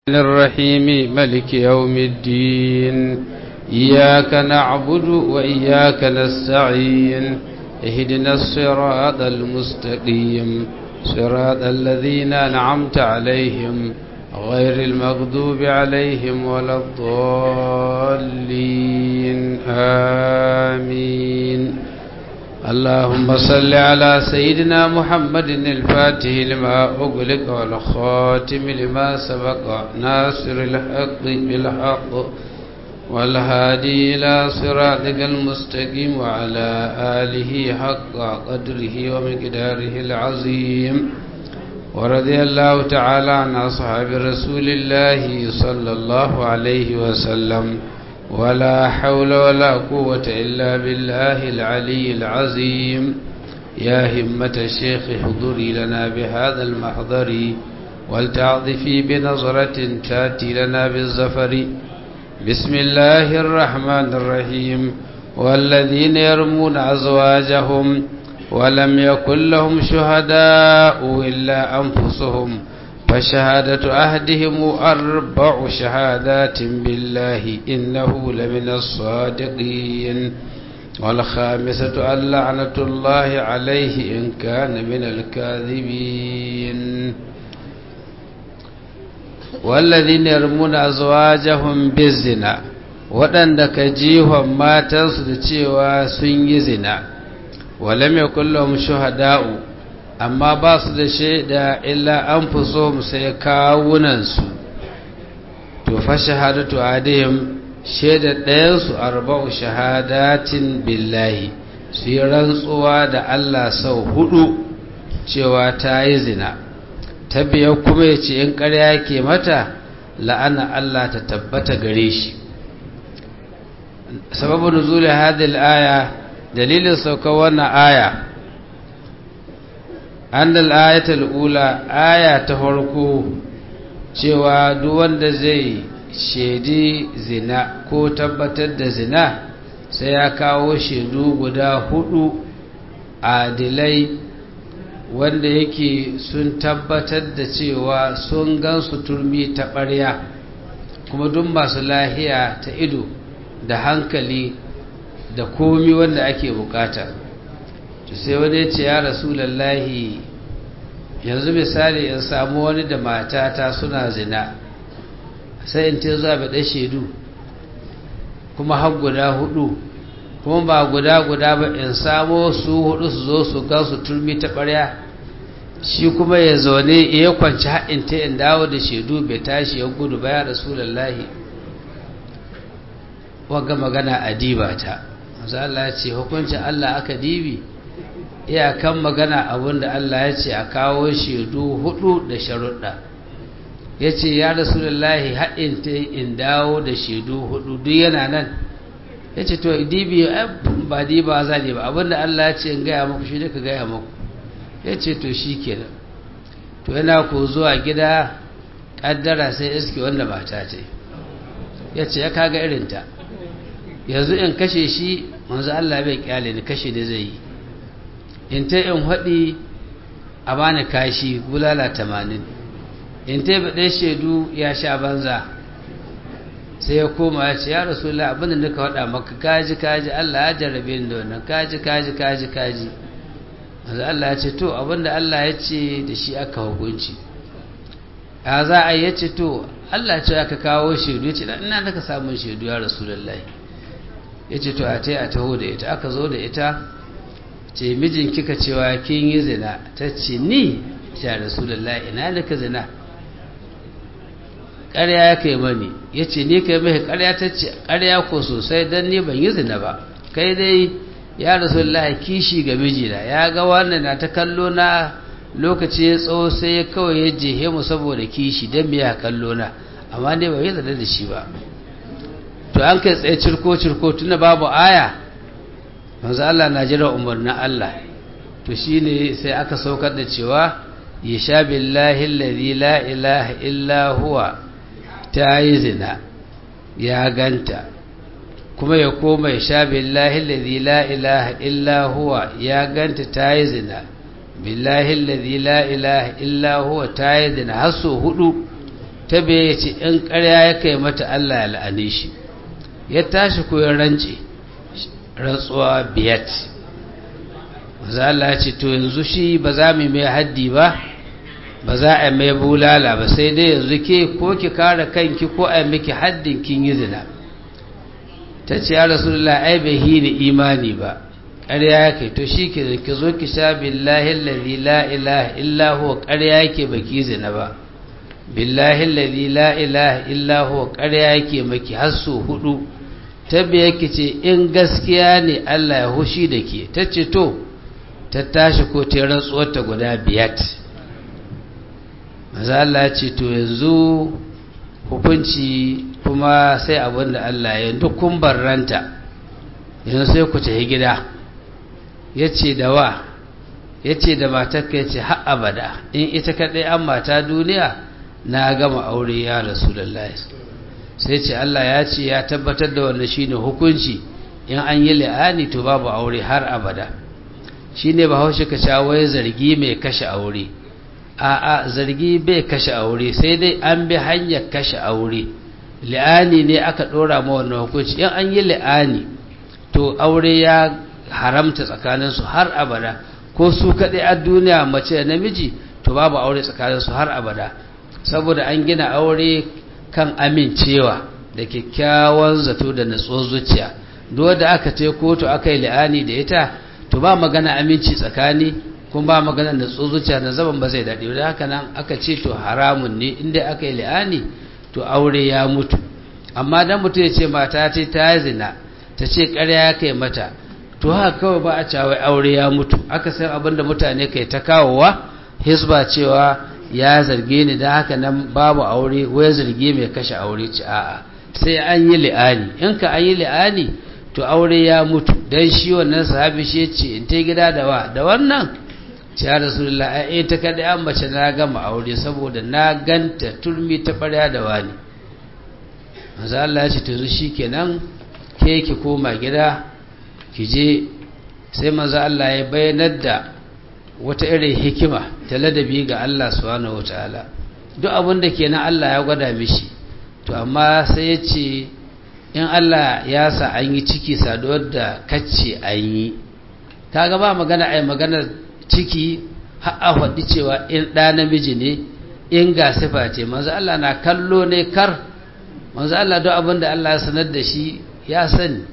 الرحيم ملك يوم الدين إياك نعبد وإياك نستعين اهدنا الصراط المستقيم صراط الذين أنعمت عليهم غير المغضوب عليهم ولا الضالين آمين اللهم صل على سيدنا محمد الفاتح لما أغلق والخاتم لما سبق ناصر الحق بالحق والهادي إلى صراطك المستقيم وعلى آله حق قدره ومقداره العظيم ورضي الله تعالى عن أصحاب رسول الله صلى الله عليه وسلم ولا حول ولا قوة إلا بالله العلي العظيم يا همة الشيخ حضري لنا بهذا المحضر ولتعطفي بنظرة تاتي لنا بالزفر بسم الله الرحمن الرحيم والذين يرمون أزواجهم ولم يكن لهم شهداء إلا أنفسهم فشهادة أهدهم أربع شهادات بالله إنه لمن الصادقين والخامسة أن لعنة الله عليه إن كان من الكاذبين والذين يرمون أزواجهم بالزنا waɗanda ka jihon matansu da cewa sun yi zina walam ya kullum shuhada'u amma ba su da shaida illa an fi so sai kawunansu to fa shahadatu adihim shaida ɗayansu arba'u shahadatin billahi su yi rantsuwa da Allah sau hudu cewa ta yi zina ta biyar kuma ya ce in ƙarya ke mata la'ana Allah ta tabbata gare shi sababin nuzuli hadil aya dalilin saukar wannan aya annal ayatul ula aya ta farko cewa duk wanda zai shedi zina ko tabbatar da zina sai ya kawo shaidu guda hudu adilai wanda yake sun tabbatar da cewa sun gansu turmi ta ɓarya kuma duk masu lahiya ta ido da hankali da komi wanda ake bukata to sai wani ya ce ya rasulallahi yanzu misali in samu wani da matata suna zina sai in ce zuwa baɗe shaidu kuma har guda hudu kuma ba guda guda ba in samo su hudu su zo su gan su turmi ta ɓarya shi kuma ya zaune ya kwanci haɗin ta in dawo da shaidu bai tashi ya gudu ba ya rasulallahi wagga magana a diba ta Allah ce hukuncin Allah aka dibi iyakan magana abinda Allah ya ce a kawo shaidu hudu da sharuɗa ya ce ya rasulullahi haɗin ta in dawo da shaidu hudu duk yana nan ya ce to dibi ba diba za ne ba abinda Allah ya ce in gaya muku shi ka gaya muku ya ce to shi kenan to yana ko zuwa gida ƙaddara sai iske wanda mata ce ya ce ya kaga irinta yanzu in kashe shi manzo Allah bai kyale ni kashe da zai yi in ta in haɗi a bani kashi bulala tamanin in ta baɗe shaidu ya sha banza sai ya koma ya ce ya rasulullah abinda nika faɗa maka kaji kaji Allah ya jarrabe ni da wannan kaji kaji kaji kaji manzo Allah ya ce to abinda Allah ya ce da shi aka hukunci ya za a yi ya ce to Allah ce aka kawo shaidu ya ce ina da ka samun shaidu ya rasulullahi ya ce to a ta a taho da ita aka zo da ita ce mijin kika cewa kin yi zina ta ce ni ta rasulullah ina da ka zina ƙarya ya kai mani ya ce ni kai mai ƙarya ta ce ƙarya ko sosai don ni ban yi zina ba kai dai ya rasulullah kishi ga mijina ya ga wannan na ta kallo na lokaci ya tsawo sai ya kawai ya jehe mu saboda kishi don biya kallo na amma ne ban yi zina da shi ba to an kai tsaye cirko-cirko tuna babu aya manzo Allah na jira umarnin Allah to shine sai aka saukar da cewa yasha billahi allazi la ilaha illa huwa ta yi zina ya ganta kuma ya koma yasha billahi allazi la ilaha illa huwa ya ganta ta yi zina billahi allazi la ilaha illa huwa ta yi zina har so hudu ta biye ya ce in ƙarya ya kai mata Allah ya la'ane shi ya tashi ko ya rance rantsuwa biyat maza Allah ya ce to yanzu shi ba za mu mai haddi ba ba za a mai bulala ba sai dai yanzu ke ko ki kare kanki ko a miki haddin kin yi zina ta ce ya rasulullah ai bai hini imani ba ƙarya ya kai to shi ke ki zo ki sha billahi allazi la ilaha illa huwa ƙarya yake baki zina ba billahi allazi la ilaha illa huwa ƙarya yake maki har su hudu tabbiya ki ce in gaskiya ne Allah ya hushi da ke ta ce to ta tashi ko ta rantsuwar ta guda biyat maza Allah ya ce to yanzu hukunci kuma sai abin da Allah ya duk kun barranta yanzu sai ku tafi gida ya ce da wa ya ce da matakka ya ce har abada in ita kaɗai an mata duniya na gama aure ya rasu lallai sai ce Allah ya ce ya tabbatar da wannan shine hukunci in an yi la'ani to babu aure har abada shine bahaushe ka wai zargi mai kashe aure a'a zargi bai kashe aure sai dai an bi hanyar kashe aure la'ani ne aka ɗora ma wannan hukunci in an yi la'ani to aure ya haramta tsakaninsu har abada ko su kaɗai a duniya mace da namiji to babu aure tsakaninsu har abada saboda an gina aure kan amincewa da kyakkyawan zato da natsuwar zuciya duk da aka ce kotu aka yi la'ani da ita to ba magana aminci tsakani kuma ba magana natsuwar zuciya na zaman ba zai daɗe da haka nan aka ce to haramun ne inda aka yi la'ani to aure ya mutu amma dan mutum ya ce mata ce ta zina ta ce ƙarya ya kai mata to haka kawai ba a cawai aure ya mutu aka san abin da mutane kai ta kawowa hisba cewa ya zarge ni da haka nan babu aure wai zarge mai kashe aure ci a'a sai an yi li'ani in ka an yi li'ani to aure ya mutu dan shi wannan sahabi shi ce in ta gida da wa da wannan ce ya rasulullah ai ta kada an mace na gama aure saboda na ganta turmi ta ɓarya da wani manzo Allah ya ce to shikenan ke ki koma gida ki je sai manzo Allah ya bayyanar da wata irin hikima ta ladabi ga Allah subhanahu wataala duk abin da ke nan Allah ya gwada mishi to amma sai ya ce in Allah ya sa an yi ciki saduwar da kacce an yi kaga ba magana ai magana ciki har a faɗi cewa in ɗa namiji ne in ga sifa ce manzo Allah na kallo ne kar manzo Allah duk abin da Allah ya sanar da shi ya sani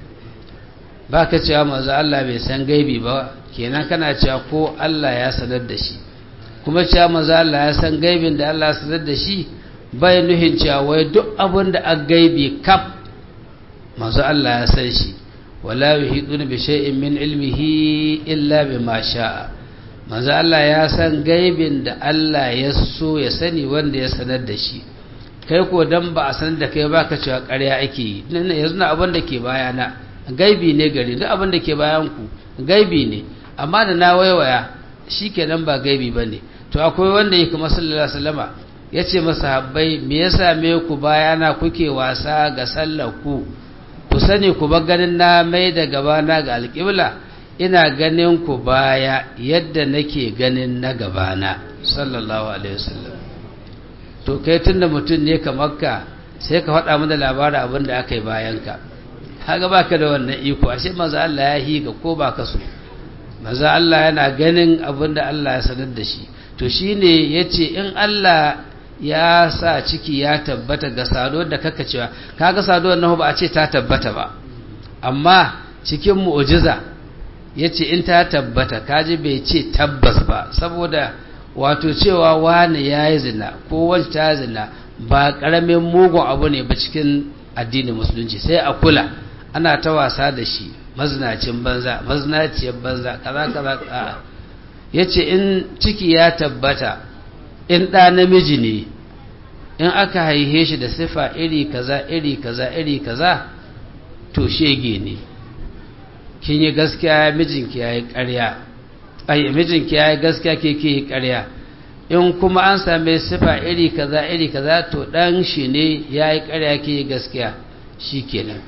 ba ka cewa manzo Allah bai san gaibi ba kenan kana cewa ko Allah ya sanar da shi kuma cewa manzo Allah ya san gaibin da Allah ya sanar da shi bai nuhin cewa wai duk abin da aka gaibi kaf manzo Allah ya san shi wala yuhiduna bi shay'in min ilmihi illa bima sha'a manzo Allah ya san gaibin da Allah ya so ya sani wanda ya sanar da shi kai ko dan ba a sanar da kai ba ka cewa ƙarya ake yi yanzu na abin da ke bayana gaibi ne gari duk abin da ke bayan ku gaibi ne amma da na waiwaya shikenan ba gaibi bane to akwai wanda yake kuma sallallahu alaihi wasallama yace masahabbai me yasa me ku bayana kuke wasa ga sallar ku ku sani ku ba ganin na mai da gabana ga alƙibla ina ganin ku baya yadda nake ganin na gabana sallallahu alaihi wasallam to kai tunda mutum ne kamar ka sai ka faɗa mana labarin abin da aka yi bayanka kaga baka da wannan iko ashe maza Allah ya hi ga ko baka so maza Allah yana ganin abin da Allah ya sanar da shi to shine yace in Allah ya sa ciki ya tabbata ga saduwar da kaka cewa kaga saduwar nahu ba a ce ta tabbata ba amma cikin mu'jiza yace in ta tabbata kaji bai ce tabbas ba saboda wato cewa wani yayi zina ko wani ta zina ba karamin mugun abu ne ba cikin addinin musulunci sai a kula ana ta wasa da shi mazinacin banza mazinaciyar banza kaza kaza a yace in ciki ya tabbata in ɗa namiji ne in aka haihe shi da sifa iri kaza iri kaza iri kaza to shege ne kin yi gaskiya mijinki ya yi ƙarya ai mijinki ya yi gaskiya ke ke yi ƙarya in kuma an same sifa iri kaza iri kaza to ɗan shi ne ya yi ƙarya ke yi gaskiya shi kenan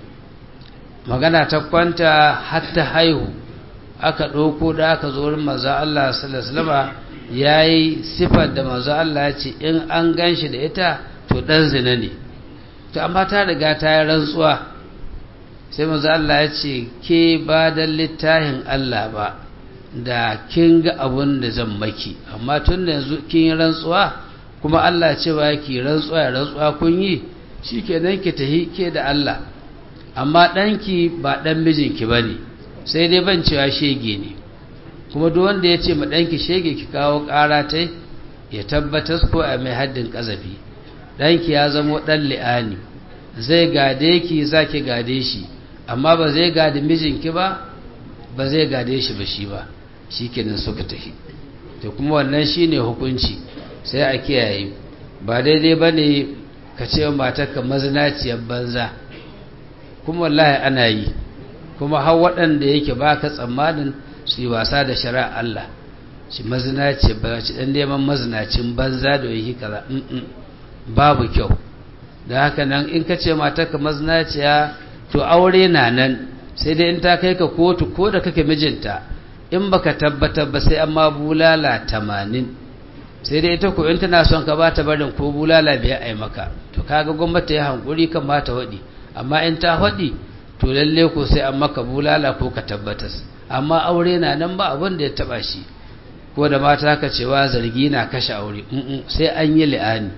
magana ta kwanta har ta haihu aka ɗauko da aka zo wurin maza Allah sallallahu alaihi wasallam ya yi sifar da mazu Allah ya ce in an gan shi da ita to dan zina ne to amma ta riga ta yi rantsuwa sai manzo Allah ya ce ke ba da littafin Allah ba da kin ga abun da zan maki amma tun da yanzu kin yi rantsuwa kuma Allah cewa ki rantsuwa ya rantsuwa kun yi shikenan ki tahi ke da Allah amma ɗanki ba ɗan mijinki ba ne sai dai ban cewa shege ne kuma duk wanda ya ce ma ɗanki shege ki kawo ƙara ta ya tabbatar ko a mai haddin ƙazafi ɗanki ya zamo ɗan li'ani zai gade ki za ki gade shi amma ba zai gade mijinki ba ba zai gade shi ba shi ba shi kenan suka tafi to kuma wannan shi ne hukunci sai a kiyaye ba daidai ba ne ka ce matarka mazinaciyar banza kuma wallahi ana yi kuma har waɗanda yake ba ka tsammanin su yi wasa da shari'a Allah shi mazinaci ba ci ɗan neman mazinacin banza da yake kaza babu kyau da haka nan in ka ce matarka mazinaciya to aure na nan sai dai in ta kai ka kotu ko da kake mijinta in baka tabbatar ba sai amma bulala tamanin sai dai ita ko in tana son ka ba ta barin ko bulala biya ai maka to kaga gwamnati ya hankuri kan ma ta waɗi amma in ta waɗi to lalle ko sai an maka bulala ko ka tabbatas amma aure na nan ba abin da ya taba shi ko da mata ka cewa zargi na kashe aure sai an yi li'ani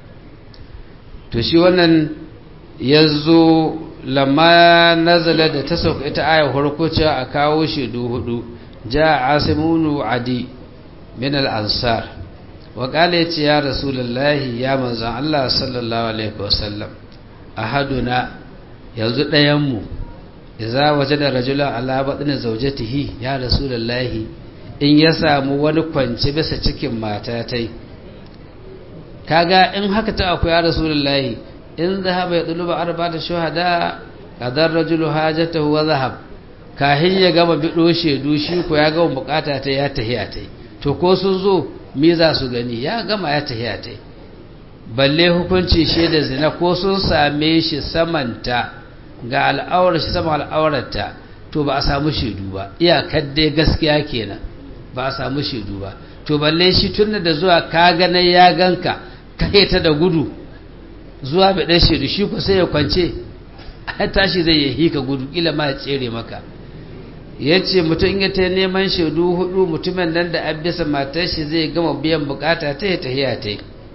to shi wannan yazo lamma nazala da ta sauka ita aya farko cewa a kawo shaidu hudu ja asimunu adi min al-ansar wa qala yace ya rasulullahi ya manzon Allah sallallahu alaihi wasallam ahaduna yanzu ɗayan mu idza wajada rajulan ala batni zawjatihi ya rasulullahi in ya samu wani kwance bisa cikin matatai kaga in haka ta akwai ya rasulullahi in zahaba ya duluba arba'ata shuhada qadar rajulu hajatahu wa zahab kahin ya gama bido shedu shi ko ya gama bukata ta ya tahiya ta to ko sun zo me za su gani ya gama ya tahiya ta balle hukunci shaida zina ko sun same shi samanta ga al'aurar shi sama al'aurarta to ba a samu shaidu ba iyakar dai gaskiya kenan ba a samu shaidu ba to balle shi tun da zuwa ka gane ya ganka kai ta da gudu zuwa bai dan shaidu shi ko sai ya kwance a tashi zai yi hika gudu kila ma ya tsere maka ya ce mutum ya ta neman shaidu hudu mutumin nan da abisa matar shi zai gama biyan bukata ta ya tahiya ta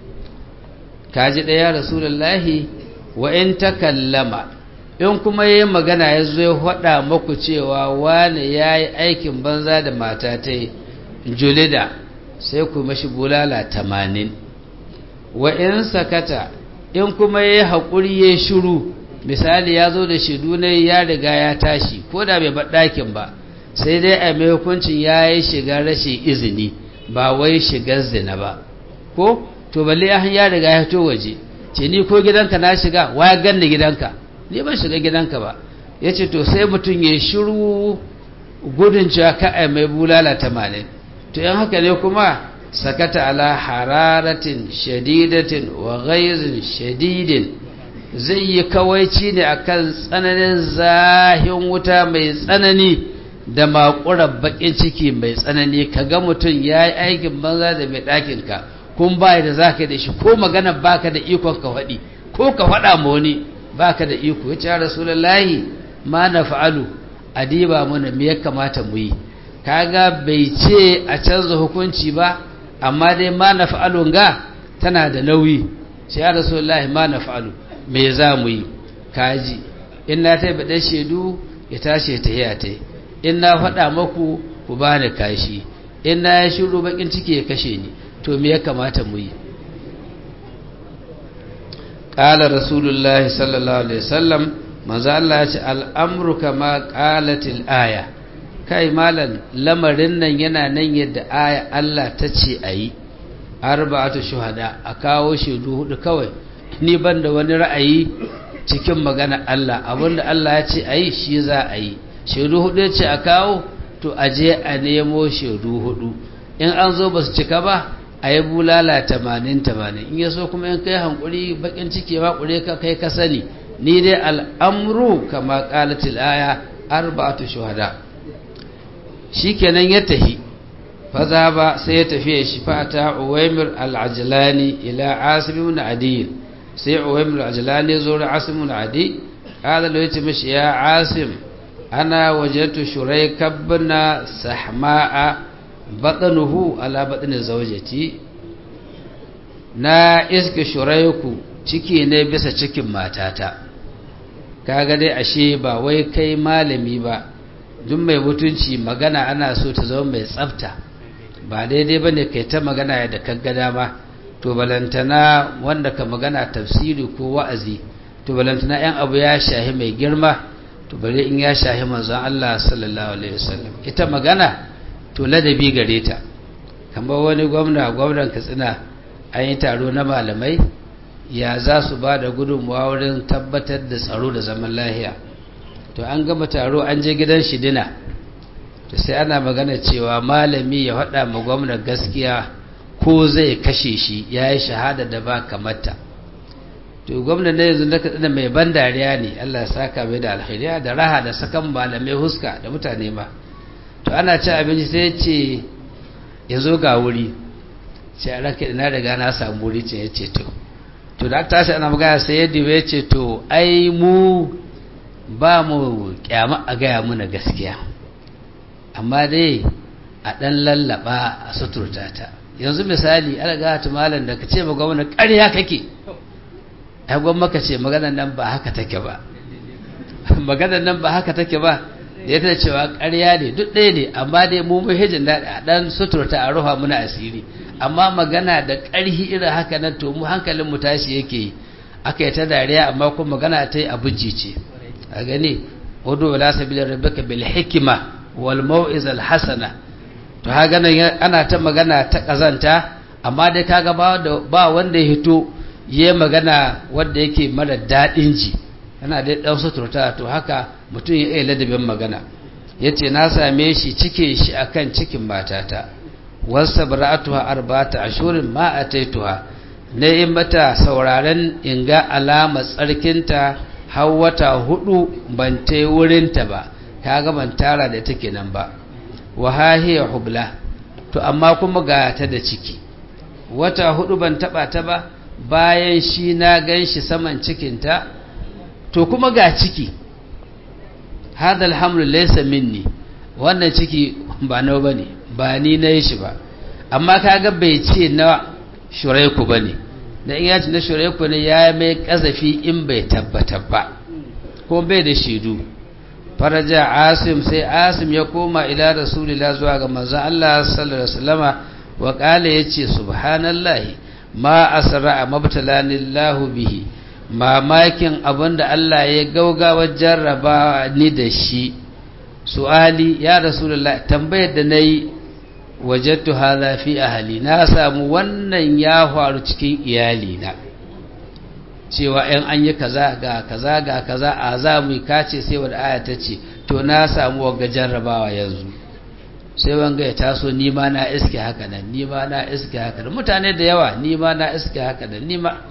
kaji ɗaya rasulullahi wa in ta kallama in kuma yi magana ya zo ya faɗa maku cewa wane ya yi aikin banza da mata ta yi julida sai ku mashi bulala tamanin wa in sakata in kuma ya yi haƙuri ya shiru misali ya zo da shaidu na ya riga ya tashi ko da bai bar ɗakin ba sai dai a mai hukuncin ya yi shiga rashin izini ba wai shigar zina ba ko to balle ya riga ya fito waje ce ni ko gidanka na shiga waya ganni gidanka ni ban shiga gidanka ba ya ce to sai mutum ya shiru gudun cewa ka a mai bulala tamanin to yan haka ne kuma sakata ala hararatin shadidatin wa ghaizin shadidin zai yi kawaici ne akan tsananin zahin wuta mai tsanani da makurar bakin ciki mai tsanani kaga mutum ya yi aikin banza da mai ɗakinka kun ba da za ka da shi ko magana baka da ikon ka faɗi ko ka faɗa ma wani baka da iko ya ce ya rasulullahi ma na fa'alu adiba mana me ya kamata mu yi kaga bai ce a canza hukunci ba amma dai ma na fa'alu ga tana da nauyi sai ya rasulullahi ma na fa'alu me za mu yi kaji in na ta baɗe shaidu ya tashi ta yi ta in na faɗa maku ku ba ni kashi in na ya shiru bakin ciki ya kashe ni to me ya kamata mu yi ƙala rasulullahi sallallahu alaihi wasallam manzo Allah ya ce al'amru kama qalatil aya kai malan lamarin nan yana nan yadda aya Allah ta ce ayi arba'atu shuhada a kawo shaidu hudu kawai ni ban da wani ra'ayi cikin magana Allah abinda Allah ya ce ayi shi za a yi shaidu hudu ya ce a kawo to a je a nemo shaidu hudu in an zo ba su cika ba a yi bulala tamanin tamanin in ya so kuma in kai hankuri bakin ciki ma kure ka kai ka sani ni dai al'amru kama qalatil aya arba'atu shuhada shikenan ya tahi faza ba sai ya tafi shi fata uwaimir al'ajilani ila asim ibn adil sai uwaimul ajlani zo da asimul adi kada da yace mishi ya asim ana wajatu shurai kabbana sahma'a batnuhu ala batni zawjati na iska shuraiku ciki ne bisa cikin matata kaga dai ashe ba wai kai malami ba duk mai mutunci magana ana so ta zama mai tsafta ba daidai bane kai ta magana da kaga dama to balantana wanda ka magana tafsiri ko wa'azi to balantana yan abu ya shahi mai girma to bare in ya shahi manzon Allah sallallahu alaihi wasallam ita magana to ladabi gare ta kamar wani gwamna gwamnan Katsina an yi taro na malamai ya za su ba da gudunmuwa wurin tabbatar da tsaro da zaman lahiya to an gama taro an je gidan shidina to sai ana magana cewa malami ya faɗa ma gwamna gaskiya ko zai kashe shi ya yi shahada da ba kamata to gwamna na yanzu da katsina mai ban dariya ne allah ya saka mai da alheriya da raha da sakan malamai huska da mutane ma to ana ci abinci sai ce ya zo ga wuri ce a raka ina daga na samu wuri ce ya ce to to da tashi ana magana sai yadda ya ce to ai mu ba mu kyama a gaya muna gaskiya amma dai a ɗan lallaba a suturta ta yanzu misali ana ga ta malam da ka ce ma gwamna ƙarya kake ai gwamma ka ce maganar nan ba haka take ba maganar nan ba haka take ba da ya ta cewa ƙarya ne duk ɗaya ne amma dai mu muhijin da a ɗan suturta a ruha muna asiri amma magana da ƙarhi irin haka nan to mu hankalin mu tashi yake yi aka yi ta dariya amma kuma magana ta yi abujji ce a gani wudu wala sabila rabbika bil hikima wal mau'iz al hasana to ha ganin ana ta magana ta kazanta amma dai kaga ba ba wanda ya hito yayi magana wanda yake mara dadin ji yana dai dan suturta to haka mutum ya iya ladabin magana yace na same shi cike shi akan cikin matata wasa bara'atuha arba'ata ashurin ma ataituha ne in mata sauraren in ga alama tsarkinta har wata hudu ban ta wurinta ba kaga ban tara da take nan ba wa hahiya hubla to amma kuma ga ta da ciki wata hudu ban taba ta ba bayan shi na ganshi saman cikinta to kuma ga ciki hadal hamlu laysa minni wannan ciki ba nawa bane ba ni na yi shi ba amma kaga bai ce na shuraiku ba ne da in yaci na shuraiku ne ya mai kazafi in bai tabbatar ba ko bai da shaidu faraja asim sai asim ya koma ila rasulillah zuwa ga manzon Allah sallallahu alaihi wasallama wa qala yace subhanallahi ma asra mabtalanillahu bihi mamakin abinda Allah ya gaugawa jarraba ni da shi su'ali ya rasulullah tambayar da nayi wajattu hadha fi ahli na samu wannan ya faru cikin iyali na cewa in an yi kaza ga kaza ga kaza a za mu kace sai wanda aya ta ce to na samu wanga jarrabawa yanzu sai wanga ya taso ni ma na iske haka nan ni ma na iske haka nan mutane da yawa ni ma na iske haka nan ni ma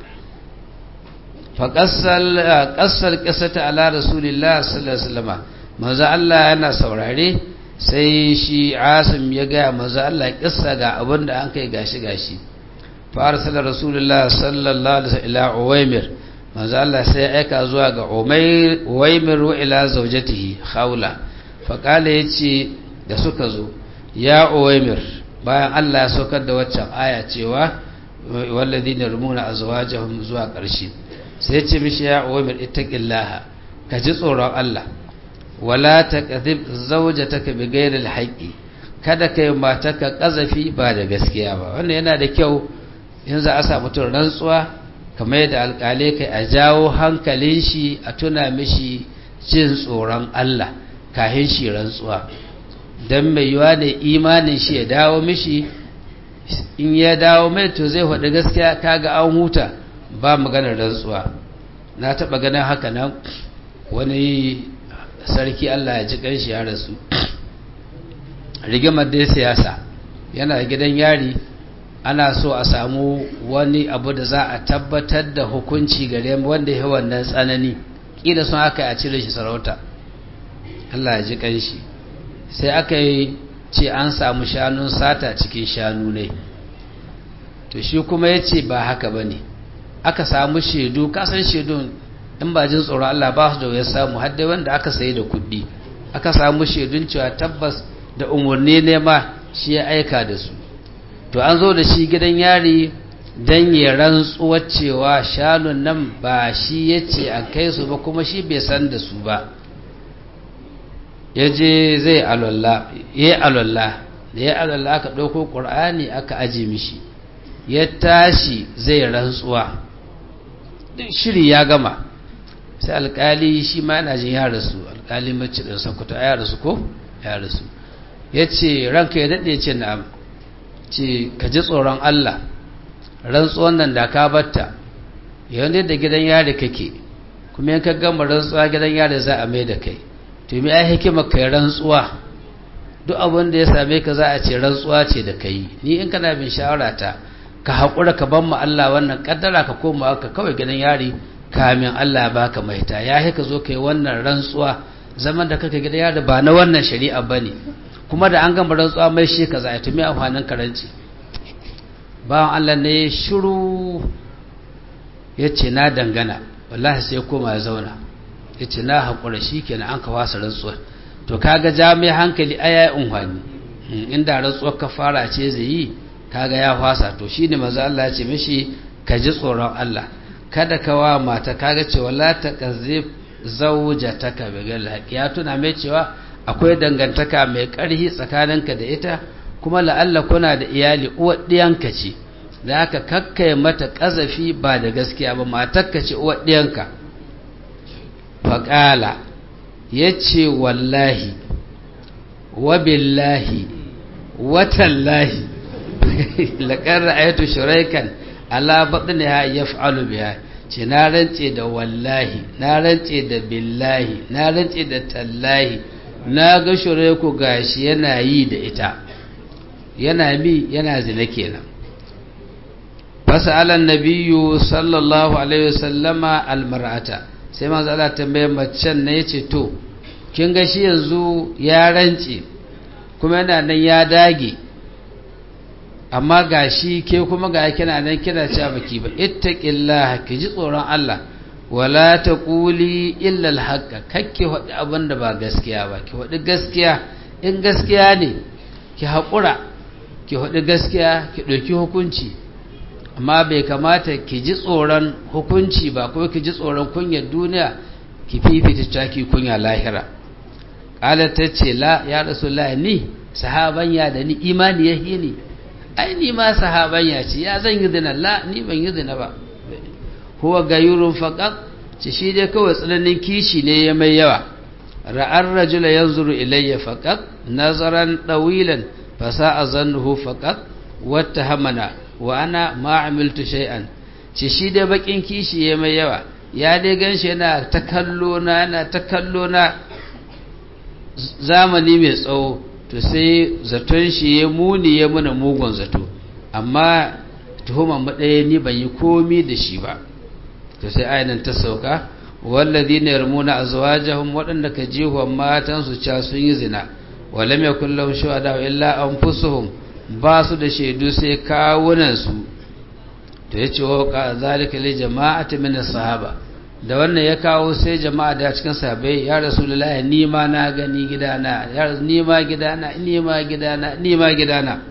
fa qassal qassal qissata ala rasulillah sallallahu alaihi wasallam manzo Allah yana saurare sai shi asim ya gaya maza Allah kissa ga abin da an kai gashi gashi fa arsala rasulullah sallallahu alaihi wasallam ila uwaymir maza Allah sai aika zuwa ga umayr uwaymir wa ila zawjatihi khawla fa kala yace da suka zo ya uwaymir bayan Allah ya saukar da waccan aya cewa walladina rumuna azwajahum zuwa ƙarshe sai ya ce mishi ya uwaymir ittaqillaha ka ji tsoron Allah wala taqdhib zawjataka bighayri alhaqi kada kai mataka kazafi ba da gaskiya ba wannan yana da kyau in za a sa mutum rantsuwa kamar yadda alƙalai kai a jawo hankalin shi a tuna mishi jin tsoron Allah kahin shi rantsuwa dan mai yiwa ne imanin shi ya dawo mishi in ya dawo mai to zai faɗi gaskiya kaga an huta ba maganar rantsuwa na taɓa ganin haka nan wani sarki Allah ya ji kanshi ya rasu rigimar dai siyasa yana gidan yari ana so a samu wani abu da za a tabbatar da hukunci gare wanda ya wannan tsanani kila sun aka a cire shi sarauta Allah ya ji kanshi sai aka yi ce an samu shanun sata cikin shanu ne to shi kuma ya ce ba haka ba ne aka samu shaidu kasan shaidun in ba jin tsoron Allah ba su da ya samu har dai wanda aka sayi da kuɗi aka samu shaidun cewa tabbas da umarni ne ma shi ya aika da su to an zo da shi gidan yari don ya rantsuwar cewa shanun nan ba shi ya ce a kai su ba kuma shi bai san da su ba ya je zai alwallah ya yi alwallah da ya alwallah aka ɗauko ƙur'ani aka aji mishi ya tashi zai rantsuwa duk shiri ya gama sai alkali shi ma yana jin ya rasu alkali mace da sakuta ya rasu ko ya rasu ya ce ranka ya daɗe ce na'am ce ka ji tsoron Allah rantsuwan nan da ka batta yawon da gidan yari kake kuma yanka gama rantsuwa gidan yari za a mai da kai to mi ai hikima kai rantsuwa duk abin da ya same ka za a ce rantsuwa ce da kai ni in kana bin shawara ta ka haƙura ka ban mu Allah wannan kaddara ka koma ka kawai gidan yari kamin Allah baka maita ya ka zo kai wannan rantsuwa zaman da kake gidan yari ba na wannan shari'a bane kuma da an gama rantsuwa mai shi ka za a tumi amfanin karanci bawan Allah ne shiru ya ce na dangana wallahi sai koma ya zauna ya ce na haƙura shi kenan an ka wasa rantsuwar to kaga jami hankali aya ya unhwani inda rantsuwar ka fara ce zai yi kaga ya fasa to shi ne maza Allah ya ce mishi ka ji tsoron Allah kada ka wa mata kaga cewa la ta kazzib zawjataka bi ghayri ya tuna mai cewa akwai dangantaka mai ƙarfi tsakaninka da ita kuma la'alla kuna da iyali uwar ɗiyanka ce da aka kakkai mata ƙazafi ba da gaskiya ba matakka ce uwar ɗiyanka faƙala ya ce wallahi wabillahi watallahi laƙar ra'ayatu shuraikan ala baɗin ya ya fa'alu biya ce na rance da wallahi na rance da billahi na rance da tallahi na ga shuraiku gashi yana yi da ita yana mi yana zina kenan fasalan nabiyyu sallallahu alaihi wasallama almar'ata sai manzo Allah tambaye macen ne yace to kin ga shi yanzu ya rance kuma yana nan ya dage amma gashi ke kuma ga kina nan kina cewa baki ba ittaqillaha ki ji tsoron Allah wala taquli illa alhaqqa kakke wadi abin da ba gaskiya ba ki wadi gaskiya in gaskiya ne ki haƙura ki haɗu gaskiya ki ɗauki hukunci amma bai kamata ki ji tsoron hukunci ba ko ki ji tsoron kunyar duniya ki fifita caki kunya lahira ƙala ta ce la ya rasu la ni sahabanya da ni imani ya ni ai ni ma sahabanya ce ya zan yi zina la ni ban yi zina ba huwa gayurun faƙaƙ ce shi dai kawai tsananin kishi ne ya mai yawa ra'ar rajula yanzuru ilayya faqat nazaran dawilan fasa'a zannuhu faqat wattahamana wa ana ma amiltu shay'an ce shi dai bakin kishi ya mai yawa ya dai ganshi yana ta kallo na yana ta kallo na zamani mai tsawo to sai zaton shi ya muni ya muna mugun zato amma tuhumar maɗaya ni ban yi komi da shi ba to sai ainihin ta sauka wallazi ne yarmuna azwajahum waɗanda ka jihuwa matansu ca sun yi zina walam yakun lahum shuhada illa anfusuhum ba su da shaidu sai kawunan su to yace wa ka zalika li jama'ati min sahaba da wannan ya kawo sai jama'a da cikin sahabbai ya rasulullahi ni ma na gani gidana ya ni ma gidana ni ma gidana ni ma gidana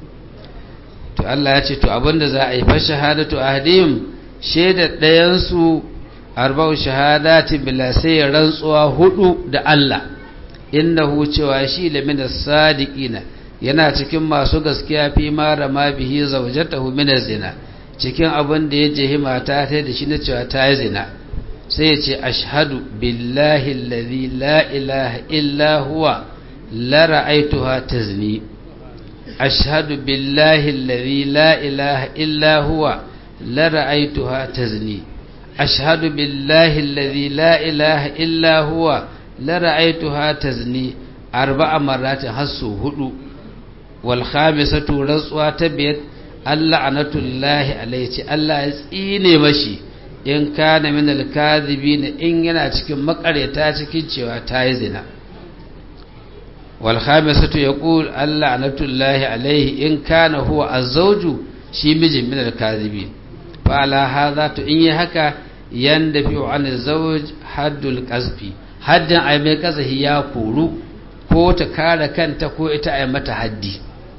to Allah ya ce to abinda za a yi fa shahadatu ahdim shaidar ɗayan su arba'u shahadati bila sai rantsuwa hudu da Allah innahu cewa shi lamina sadiqina yana cikin masu gaskiya fi ma rama bihi zawjatahu min zina cikin abin da ya jehi mata ta da shi na cewa ta yi zina sai ya ce ashhadu billahi alladhi la ilaha illa huwa la ra'aytuha tazni ashhadu billahi alladhi la ilaha illa huwa la ra'aytuha tazni ashhadu billahi alladhi la ilaha illa huwa la ra'aytuha tazni arba'a marratin hasu hudu wal khamisatu rantsuwa ta biyar Allah anatullahi alaihi Allah ya tsine mashi in kana min al-kadhibin in yana cikin makareta cikin cewa ta yi zina wal khamisatu yaqul Allah anatullahi alaihi in kana huwa az-zawju shi mijin min al-kadhibin fa fa'ala hadha to in yi haka yanda fi an zawj haddul qazfi haddin ai mai kazahi ya koru ko ta kare kanta ko ita ai mata haddi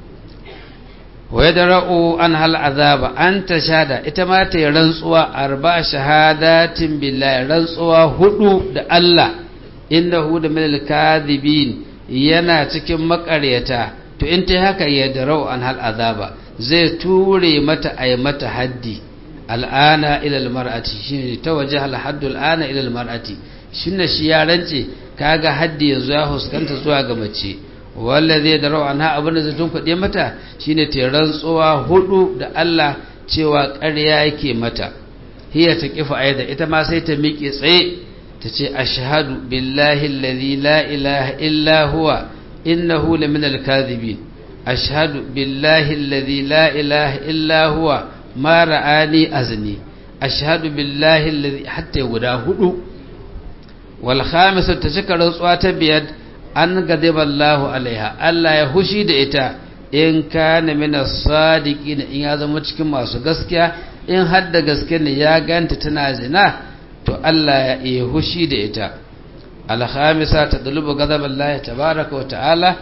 wa yadra'u an hal azaba an ta shada ita ma ta rantsuwa arba shahadatin billahi rantsuwa hudu da Allah innahu da min al-kadhibin yana cikin makaryata to in ta haka yadra'u an hal azaba zai ture mata ai mata haddi al'ana ila al-mar'ati shine ta waje al haddu al'ana ila al-mar'ati shine shi ya rance kaga haddi yanzu ya huskanta zuwa ga mace wanda zai da rawa na abin da zai tunkuɗe mata shine ta rantsuwa hudu da Allah cewa ƙarya yake mata hiya ta kifa aida ita ma sai ta miƙe tsaye ta ce ashhadu billahi allazi la ilaha illa huwa innahu la min al-kadhibin ashhadu billahi allazi la ilaha illa huwa ma ra'ani azni ashhadu billahi allazi hatta guda hudu wal khamisatu ta cika rantsuwa ta biyar an gadiba Allahu alaiha Allah ya hushi da ita in kana min as-sadiqin in ya zama cikin masu gaskiya in har da gaske ne ya ganta tana zina to Allah ya yi hushi da ita al-khamisa tadlubu ghadab Allah tabaaraka wa ta'ala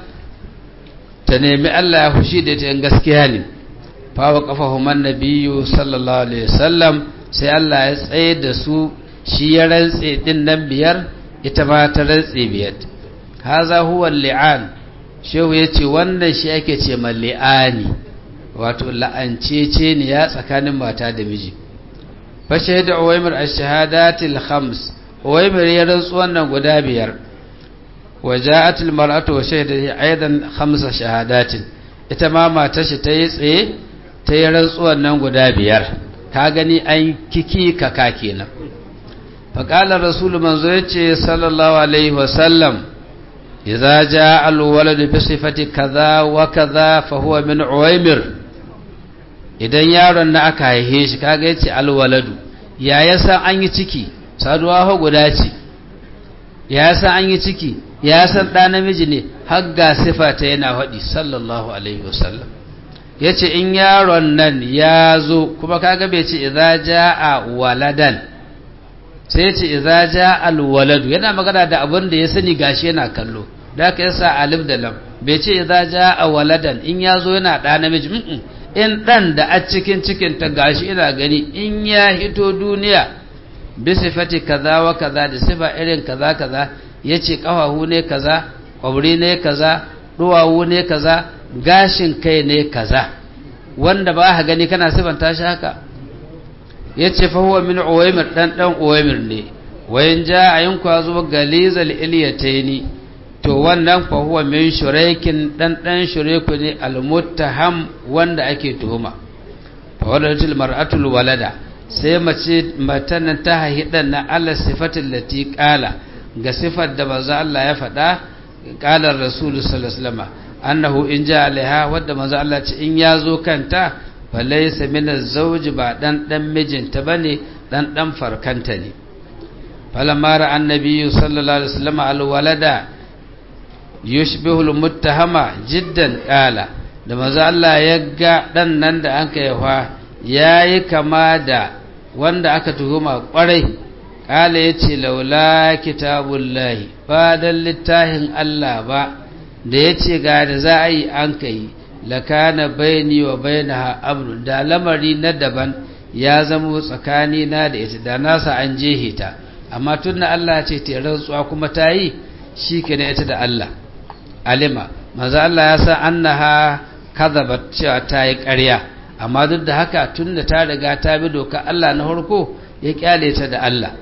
ta nemi Allah ya hushi da ita in gaskiya ne fa wa qafahu man nabiyyu sallallahu alaihi wasallam sai Allah ya tsaye da su shi ya rantse din nan biyar ita ma ta rantse biyar haza huwa li'an shehu ya ce wannan shi ake ce ma li'ani wato la'ancece ne ya tsakanin mata da miji fa shahida uwaymir ash-shahadatil khams uwaymir ya rantsu wannan guda biyar wa ja'at al-mar'atu wa shahida aidan khamsa shahadatin ita ma matar shi ta yi tsaye ta yi rantsu wannan guda biyar ka gani an kiki kaka kenan fa qala rasulu manzo yace sallallahu alaihi wa sallam إذا جاء الولد بصفة كذا وكذا فهو من عويمر idan yaron na aka haihe shi kaga yace alwaladu ya yasa an yi ciki saduwa ho guda ce ya yasa an yi ciki ya san da namiji ne har ga sifa ta yana faɗi sallallahu alaihi wasallam yace in yaron nan ya zo kuma kaga bai ce idza jaa waladan sai ce idza jaa alwaladu yana magana da abin da ya sani gashi yana kallo da aka yasa alif da lam bai ce idza jaa waladan in yazo yana da namiji in dan da a cikin cikin ta gashi ina gani in ya hito duniya bi sifati kaza wa kaza da sifa irin kaza kaza yace kafahu ne kaza kwabri ne kaza duwawu ne kaza gashin kai ne kaza wanda ba ka gani kana sifanta shi haka yace fa huwa min uwaymir dan dan uwaymir ne wayan ja ayin kwazo galizal ilyataini to wannan fa huwa min shuraikin dan dan shuraiku ne almuttaham wanda ake tuhuma fa walatul mar'atul walada sai mace matan ta haihi na ala sifatin lati qala ga sifar da manzo Allah ya faɗa qala rasul sallallahu alaihi wasallam annahu in ja alaiha wadda manzo Allah ce in yazo kanta falaysa min az-zawj ba dan dan mijinta bane dan dan farkanta ne falamma ra annabi sallallahu alaihi wasallam al-walada yushbihu al-muttahama jiddan qala da manzo Allah ya ga dan nan da an kai fa yayi kama da wanda aka tuhuma kwarai kala yace laula kitabullahi ba dan littahin Allah ba da yace ga da za a yi an kai lakana baini wa bainaha amrun da lamari na daban ya zama tsakani na da ita da nasa an jehe ta amma tunna Allah ce ta rantsuwa kuma ta yi shi ke ita da Allah alima maza Allah ya san annaha kadhabat cewa ta yi ƙarya amma duk da haka tunda ta riga ta bi doka Allah na farko ya kyale ta da Allah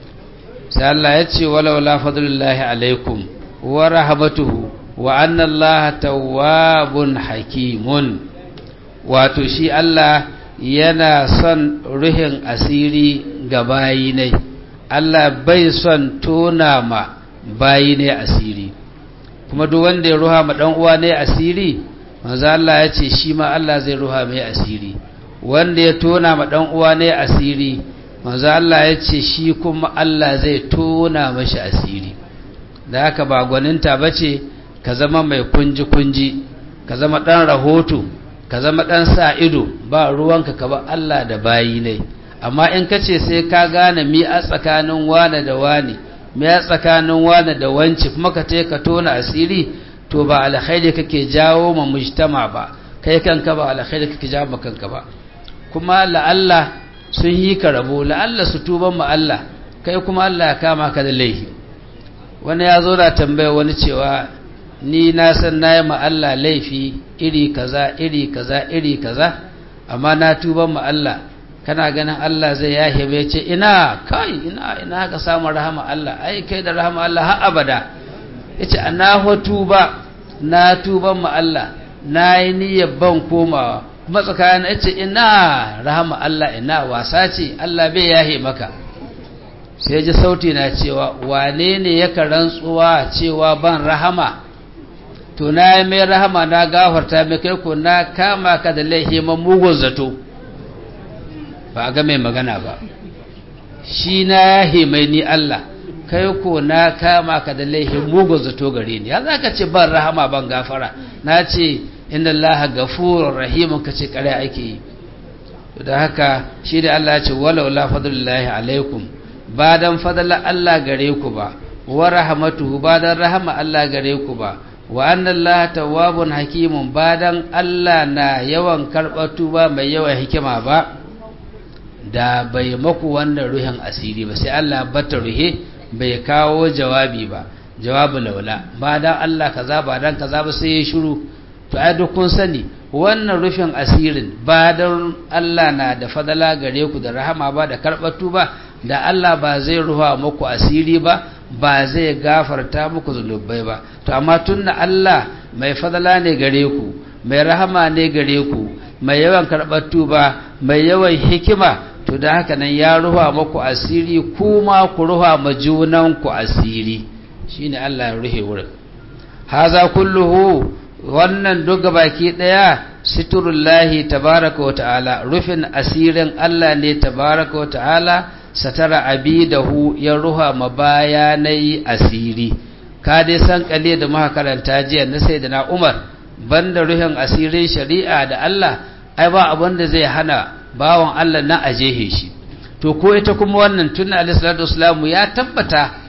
sai Allah ya ce walau la fadlullahi alaikum wa rahmatuhu wa anna Allah tawwabun hakimun wato shi Allah yana son ruhin asiri ga bayi ne Allah bai son tona ma bayi ne asiri kuma duk wanda ya ruha ma dan uwa ne asiri manzo Allah ya ce shi ma Allah zai ruha mai asiri wanda ya tona ma dan uwa ne asiri manzo Allah ya ce shi kuma Allah zai tona mashi asiri da haka ba gwaninta bace ka zama mai kunji kunji ka zama dan rahoto ka zama dan sa ido ba ruwanka ka ba Allah da bayi ne amma in ka ce sai ka gane mi a tsakanin wane da wane mi a tsakanin wane da wance kuma ka te ka tona asiri to ba alkhairi kake jawo ma mujtama ba kai kanka ba alkhairi kake jawo ma kanka ba kuma la'alla sun yi ka rabo la'alla su tuban ma Allah kai kuma Allah ya kama ka da laifi wani ya zo da tambaya wani cewa ni na san na yi ma Allah laifi iri kaza iri kaza iri kaza amma na tuban ma Allah kana ganin Allah zai yahe bai ce ina kai ina ina ka samu rahama Allah ai kai da rahama Allah har abada yace ana tuba na tuban ma Allah na yi niyyar ban komawa kuma tsakanin yace ina rahama Allah ina wasa ce Allah bai yahe maka sai ji sauti na cewa wane ne yaka rantsuwa cewa ban rahama to na yi mai rahama na gafarta mai kai ko na kama ka da laihiman mugun zato ba a ga mai magana ba shi na yahe mai ni Allah kai ko na kama ka da laihin mugun zato gare ni ya za ka ce ban rahama ban gafara na ce inda Allah gafurur rahimun ka ce kare ake yi da haka shi da Allah ya ce walau la fadlullahi alaikum ba dan fadala Allah gare ku ba wa rahmatuhu ba dan rahama Allah gare ku ba wa anna Allah tawwabun hakimun ba dan Allah na yawan karɓar tuba mai yawan hikima ba da bai maku wannan ruhin asiri ba sai Allah bata ruhe bai kawo jawabi ba jawabu laula ba dan Allah kaza ba dan kaza ba sai ya shiru to ai duk kun sani wannan rufin asirin ba dan Allah na da fadala gare ku da rahama ba da karɓar tuba da Allah ba zai ruha muku asiri ba ba zai gafarta muku zunubai ba to amma tunda Allah mai fadala ne gare ku mai rahama ne gare ku mai yawan karɓar tuba mai yawan hikima to da haka nan ya ruha muku asiri kuma ku ruha ma junan ku asiri shine Allah ya ruhe wurin haza kulluhu wannan duka baki daya siturullahi tabaraka wa ta'ala rufin asirin Allah ne tabaraka wa ta'ala satara abidahu ya ruha ma bayanai asiri ka dai san kale da muka karanta jiya na sayyidina Umar banda ruhin asirin shari'a da Allah ai ba abin da zai hana bawan Allah na ajehe shi to ko ita kuma wannan tunna alaihi salatu wasalam ya tabbata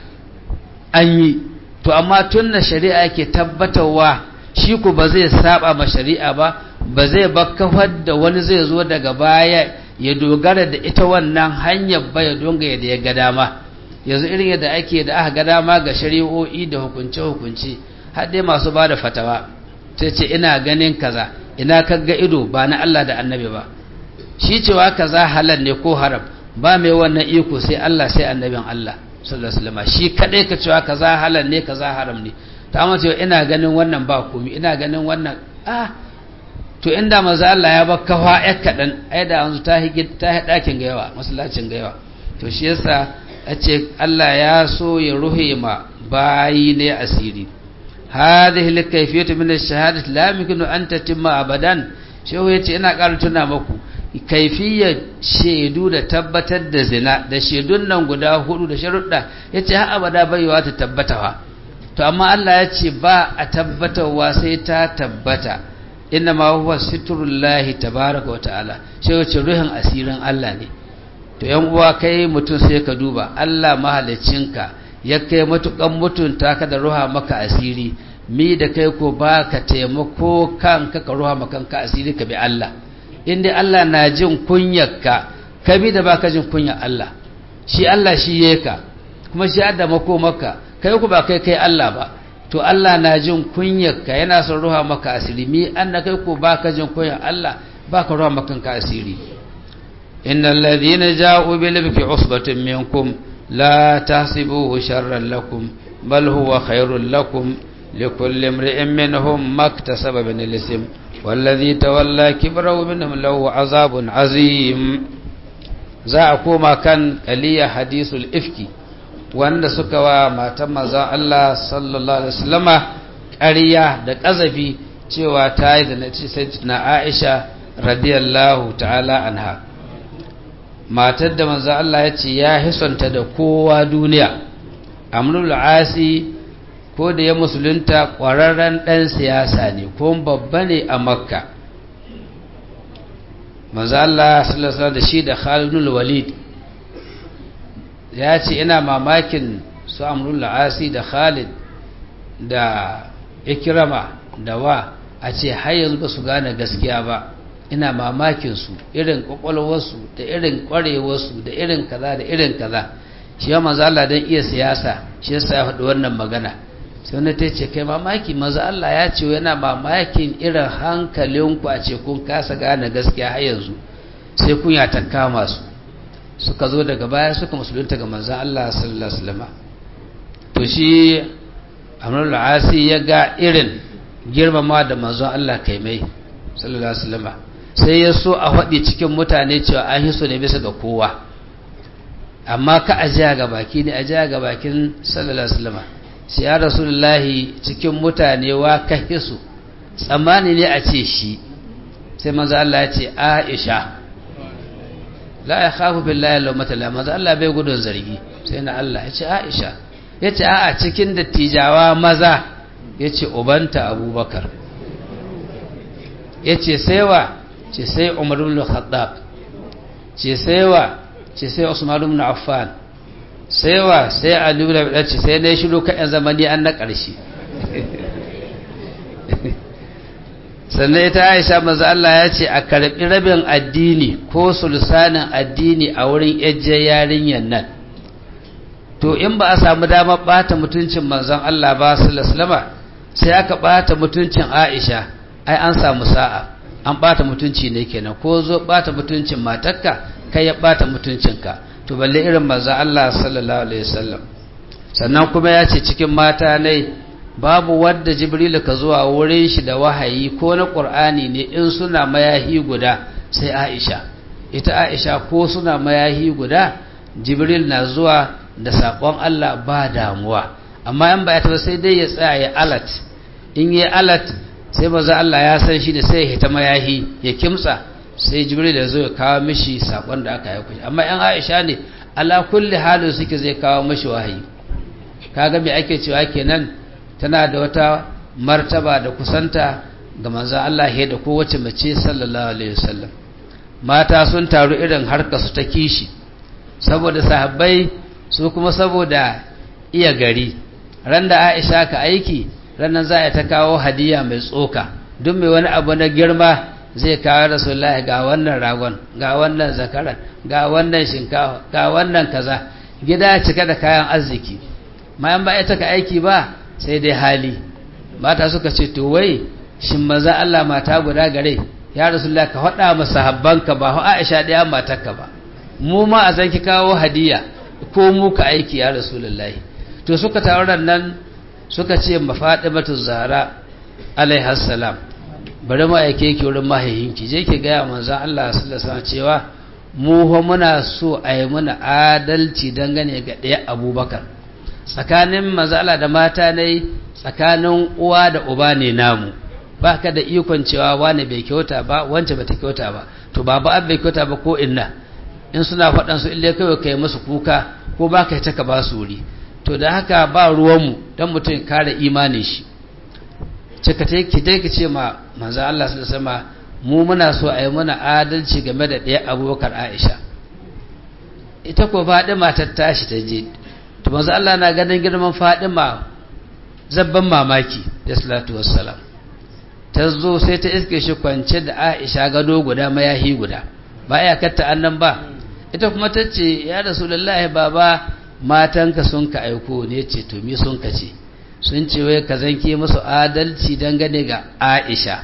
an yi to amma tunna shari'a yake tabbatarwa shi ku ba zai saba ma shari'a ba ba zai bakkafar da wani zai zo daga baya ya dogara da ita wannan hanyar ba ya donga yadda ya ga dama yanzu irin yadda ake da aka ga dama ga shari'o'i da hukunce-hukunce har dai masu ba da fatawa sai ce ina ganin kaza ina kaga ido ba na Allah da annabi ba shi cewa kaza halal ne ko haram ba mai wannan iko sai Allah sai annabin Allah sallallahu alaihi wasallam shi kadai ka cewa kaza halal ne kaza haram ne ta amma cewa ina ganin wannan ba komai ina ganin wannan ah to inda maza Allah ya baka fa ya kadan ai da yanzu ta higi ta dakin ga yawa masallacin ga yawa to shi yasa ace Allah ya so ya ruhe ma bayi ne asiri hadhihi likayfiyatu min ash-shahadati la yumkinu an tatimma abadan shehu yace ina ƙara tuna maku kaifiyar shaidu da tabbatar da zina da shaidun nan guda hudu da sharuɗa yace har abada baiwa ta tabbatawa to amma Allah ya ce ba a tabbatarwa sai ta tabbata inna ma huwa sitrullahi tabaraka wa ta'ala sai wace ruhin asirin Allah ne to yan uwa kai mutum sai ka duba Allah mahaliccinka ya kai matukan mutunta ka da ruha maka asiri mi da kai ko ba ka taimako kanka ka ruha maka kanka asiri ka bi Allah inda Allah na jin kunyarka ka bi da baka jin kunyar Allah shi Allah shi yeka kuma shi adda mako maka kai ku ba kai kai Allah ba to Allah na jin kunyarka yana son ruha maka asiri mi an da kai ko baka jin kunyar Allah baka ruha maka kanka asiri innal ladhina ja'u bil ifki usbatun minkum la tahsibuhu sharran lakum bal huwa khairul lakum likulli imri'in minhum maktasaba min al-ism والذي تولى كبره منهم له عذاب عظيم za a koma kan kaliya hadisul ifki wanda suka wa matan manzon Allah sallallahu alaihi wasallama ƙarya da ƙazafi cewa ta yi da na Aisha radiyallahu ta'ala anha matar da manzon Allah ya ce ya hisanta da kowa duniya amrul asi ko da ya musulunta ƙwararren ɗan siyasa ne ko babba ne a makka manzo Allah sallallahu alaihi da shi da Khalid bin Walid ya ce ina mamakin su Amrul Asi da Khalid da Ikrama da wa a ce har yanzu ba su gane gaskiya ba ina mamakin su irin kwakwalwarsu da irin kwarewarsu da irin kaza da irin kaza shi ya manzo Allah dan iya siyasa shi yasa ya faɗi wannan magana sai wani ta ce kai mamaki manzo Allah ya ce yana mamakin irin hankalinku a ce kun kasa gane gaskiya har yanzu sai kun ya kama su suka zo daga baya suka musulunta ga manzo Allah sallallahu alaihi wasallam to shi Amrul Asi ya ga irin girmama da manzo Allah kai mai sallallahu alaihi wasallam sai ya so a faɗi cikin mutane cewa an hiso ne bisa ga kowa amma ka ajiya ga baki ne ajiya ga bakin sallallahu alaihi wasallam sai ya rasulullahi cikin mutane wa ka hiso tsammani ne a ce shi sai manzo Allah ya ce Aisha la ya khafu billahi lawmata la manzo Allah bai gudun zargi sai na Allah ya ce Aisha ya ce a'a cikin dattijawa maza ya ce ubanta Abubakar ya ce sai wa ce sai Umar ibn Khattab ce sai wa ce sai Usman ibn Affan sai wa sai Ali ibn Abi ce sai ne shiru kan zamani an na ƙarshe sannan ita Aisha manzo Allah ya ce a karbi rabin addini ko sulsanin addini a wurin yajje yarinyan nan to in ba a samu damar bata mutuncin manzon Allah ba sallallahu alaihi wasallam sai aka bata mutuncin Aisha ai an samu sa'a an bata mutunci ne kenan ko zo bata mutuncin matarka kai ya bata mutuncinka to balle irin manzo Allah sallallahu alaihi wasallam sannan kuma ya ce cikin mata ne babu wadda Jibril ka zuwa wurin shi da wahayi ko na Qur'ani ne in suna mayahi guda sai Aisha ita Aisha ko suna mayahi guda Jibril na zuwa da sakon Allah ba damuwa amma in ba ya taba sai dai ya tsaya ya alat in yi alat sai maza Allah ya san shi da sai ya hita mayahi ya kimtsa sai jibril da zo ya kawo mishi sakon da aka yi amma yan aisha ne ala kulli halin suke zai kawo mishi wahayi kaga me ake cewa kenan tana da wata martaba da kusanta ga manzo Allah ya da kowace mace sallallahu alaihi wasallam mata sun taru irin harka su ta kishi saboda sahabbai su kuma saboda iya gari ran da Aisha ka aiki ranar za a ta kawo hadiya mai tsoka duk mai wani abu na girma zai kawo rasulullahi ga wannan ragon ga wannan zakaran ga wannan shinkafa ga wannan kaza gida cika da kayan arziki mayan ba ita ka aiki ba sai dai hali mata suka ce to wai shin maza Allah mata guda gare ya rasulullahi ka faɗa masa habbanka ba ho Aisha ɗaya matarka ba mu ma a zanki kawo hadiya ko mu ka aiki ya rasulullahi to suka tawaran nan suka ce ma Fatimatu Zahra alaiha salam bari ma yake ki wurin mahaihinki je ki ga manzon Allah sallallahu alaihi cewa mu fa muna so a yi muna adalci dangane ga ɗaya Abubakar tsakanin mazala da mata ne tsakanin uwa da uba ne namu baka da ikon cewa wani bai kyauta ba wance bata kyauta ba to baba an bai kyauta ba ko inna in suna faɗan su ille kawai kai musu kuka ko baka yi taka ba su wuri to da haka ba ruwanmu don mutum kare imanin shi cika ta ki dai ki ce ma manzo Allah su sama mu muna so a yi muna adalci game da ɗaya abubakar Aisha ita ko Fadima ta tashi ta je to manzo Allah na ganin girman Fadima zabban mamaki da salatu wassalam ta zo sai ta iske shi kwance da Aisha gado guda mayahi guda ba ya katta annan ba ita kuma ta ce ya rasulullahi baba matanka sun ka aiko ne ce to mi sun ka ce sun ce wai ka zanke musu adalci dangane ga Aisha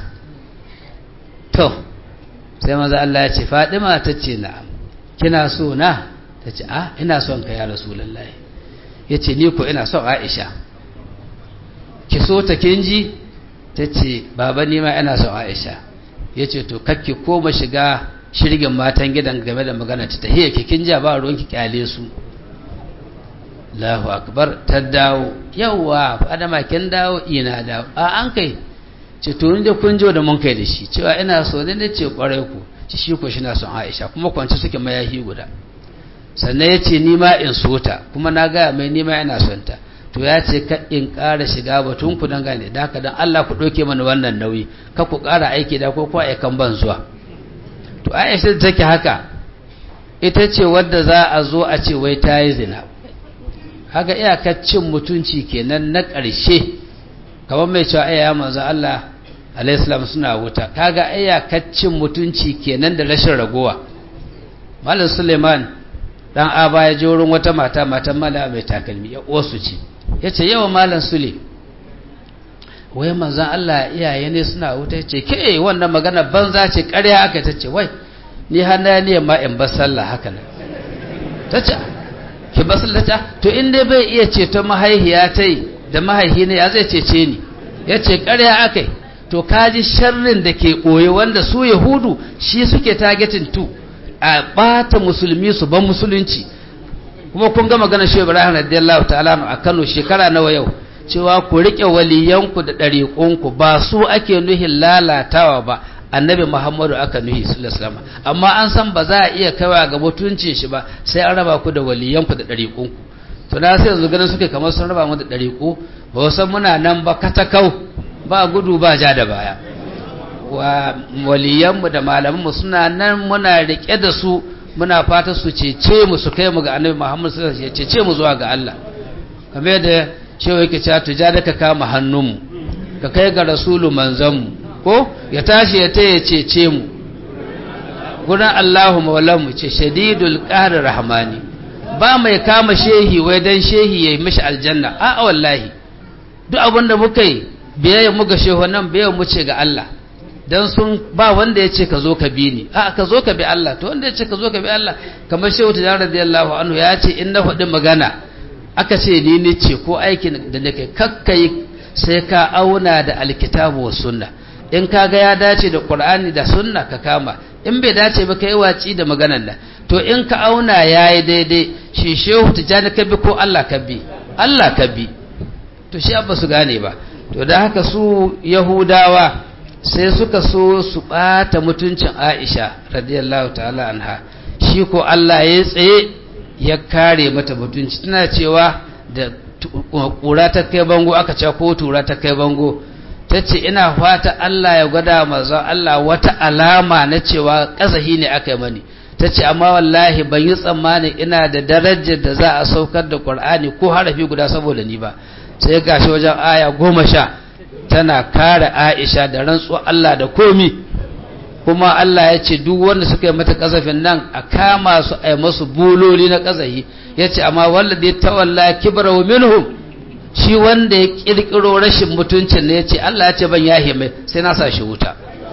to sai maza Allah ya ce Fadima ta ce na'am kina so na ta ce a ina son ka ya rasulullahi ya ce ni ko ina son Aisha ki so ta kinji ta ce baba ni ma ina son Aisha ya ce to kakki koma shiga shirgin matan gidan game da magana ta tahiyya ki kinja ba ruwanki kyale su Allahu akbar ta dawo yawa fadama kin dawo ina dawo a an kai ce to ni da kun jo da mun kai da shi cewa ina so ne ne ce kwarai ku ci shi ko na son Aisha kuma kwance suke mayahi guda sannan ya ce ni ma in so ta kuma na gaya mai ni ma ina son ta to ya ce ka in ƙara shiga batun ku dan gane da haka dan Allah ku ɗauke mana wannan nauyi ka ku ƙara aiki da ko ko aikan ban zuwa to aisha da take haka ita ce wadda za a zo a ce wai ta yi zina haka iyakar cin mutunci kenan na ƙarshe kamar mai cewa ya manzo Allah alaihissalam suna wuta kaga iyakar cin mutunci kenan da rashin ragowa malam suleiman dan aba ya je wurin wata mata matan mala mai takalmi ya wasu ce ya ce yawa malam sule wai manzan Allah iyaye ne suna wuta ce ke wannan magana banza ce ƙarya aka ta ce wai ni hana ne ma in bar sallah haka nan ta ce ki bar sallah ta to in dai bai iya ceto mahaihiya ta yi da mahaihi ne ya zai cece ni ya ce ƙarya aka yi to kaji sharrin da ke ɓoye wanda su yahudu shi suke targetin tu a ɓata musulmi su ban musulunci kuma kun ga magana shi ibrahim radiyallahu ta'ala a kano shekara nawa yau cewa ku riƙe waliyanku da ɗariƙunku ba su ake nuhin lalatawa ba annabi muhammadu aka nuhi sallallahu amma an san ba za a iya kaiwa ga mutuncin shi ba sai an raba ku da waliyanku da ɗariƙunku to na sai yanzu ganin suke kamar sun raba mu da ɗariƙu ba san muna nan ba katakau ba gudu ba ja da baya wa waliyanmu da malamanmu suna nan muna riƙe da su muna fata su cece mu su kai mu ga annabi muhammadu sallallahu alaihi wasallam cece mu zuwa ga Allah kamar yadda cewa yake cewa tuja da ka kama hannunmu ka kai ga rasulu manzanmu ko ya tashi ya taya cece mu gudan Allahu maulanmu ce shadidul qahri rahmani ba mai kama shehi wai dan shehi yayi mishi aljanna a wallahi duk abinda muka yi biyayya muga shehu nan biyayya mu ce ga Allah dan sun ba wanda ya ce ka zo ka bi ni a ka zo ka bi Allah to wanda ya ce ka zo ka bi Allah kamar shehu ta radiyallahu anhu ya ce in na faɗi magana aka ce ni ne ce ko aikin da nake kakkai sai ka auna da alkitabu wa sunna in ka ga ya dace da qur'ani da sunna ka kama in bai dace ba kai waci da maganar nan to in ka auna yayi daidai shi shehu tijani ka bi ko Allah ka bi Allah ka bi to shi abba su gane ba to da haka su yahudawa sai suka so su bata mutuncin Aisha radiyallahu ta'ala anha shi ko Allah ya tsaye ya kare mata mutunci tana cewa da ƙura ta kai bango aka ce ko tura ta kai bango ta ce ina fata Allah ya gwada mazan Allah wata alama na cewa ƙazahi ne aka yi mani ta ce amma wallahi ban yi tsammanin ina da darajar da za a saukar da ƙwar'ani ko harafi guda saboda ni ba sai gashi wajen aya goma sha tana kare aisha da rantsuwa Allah da komi kuma Allah ya ce duk wanda suka yi mata kasafin nan a kama su a yi masu buloli na kasahi ya ce amma wanda ya tawalla kibra wa minhum shi wanda ya kirkiro rashin mutuncin ne ya ce Allah ya ce ban yahe mai sai na sa shi wuta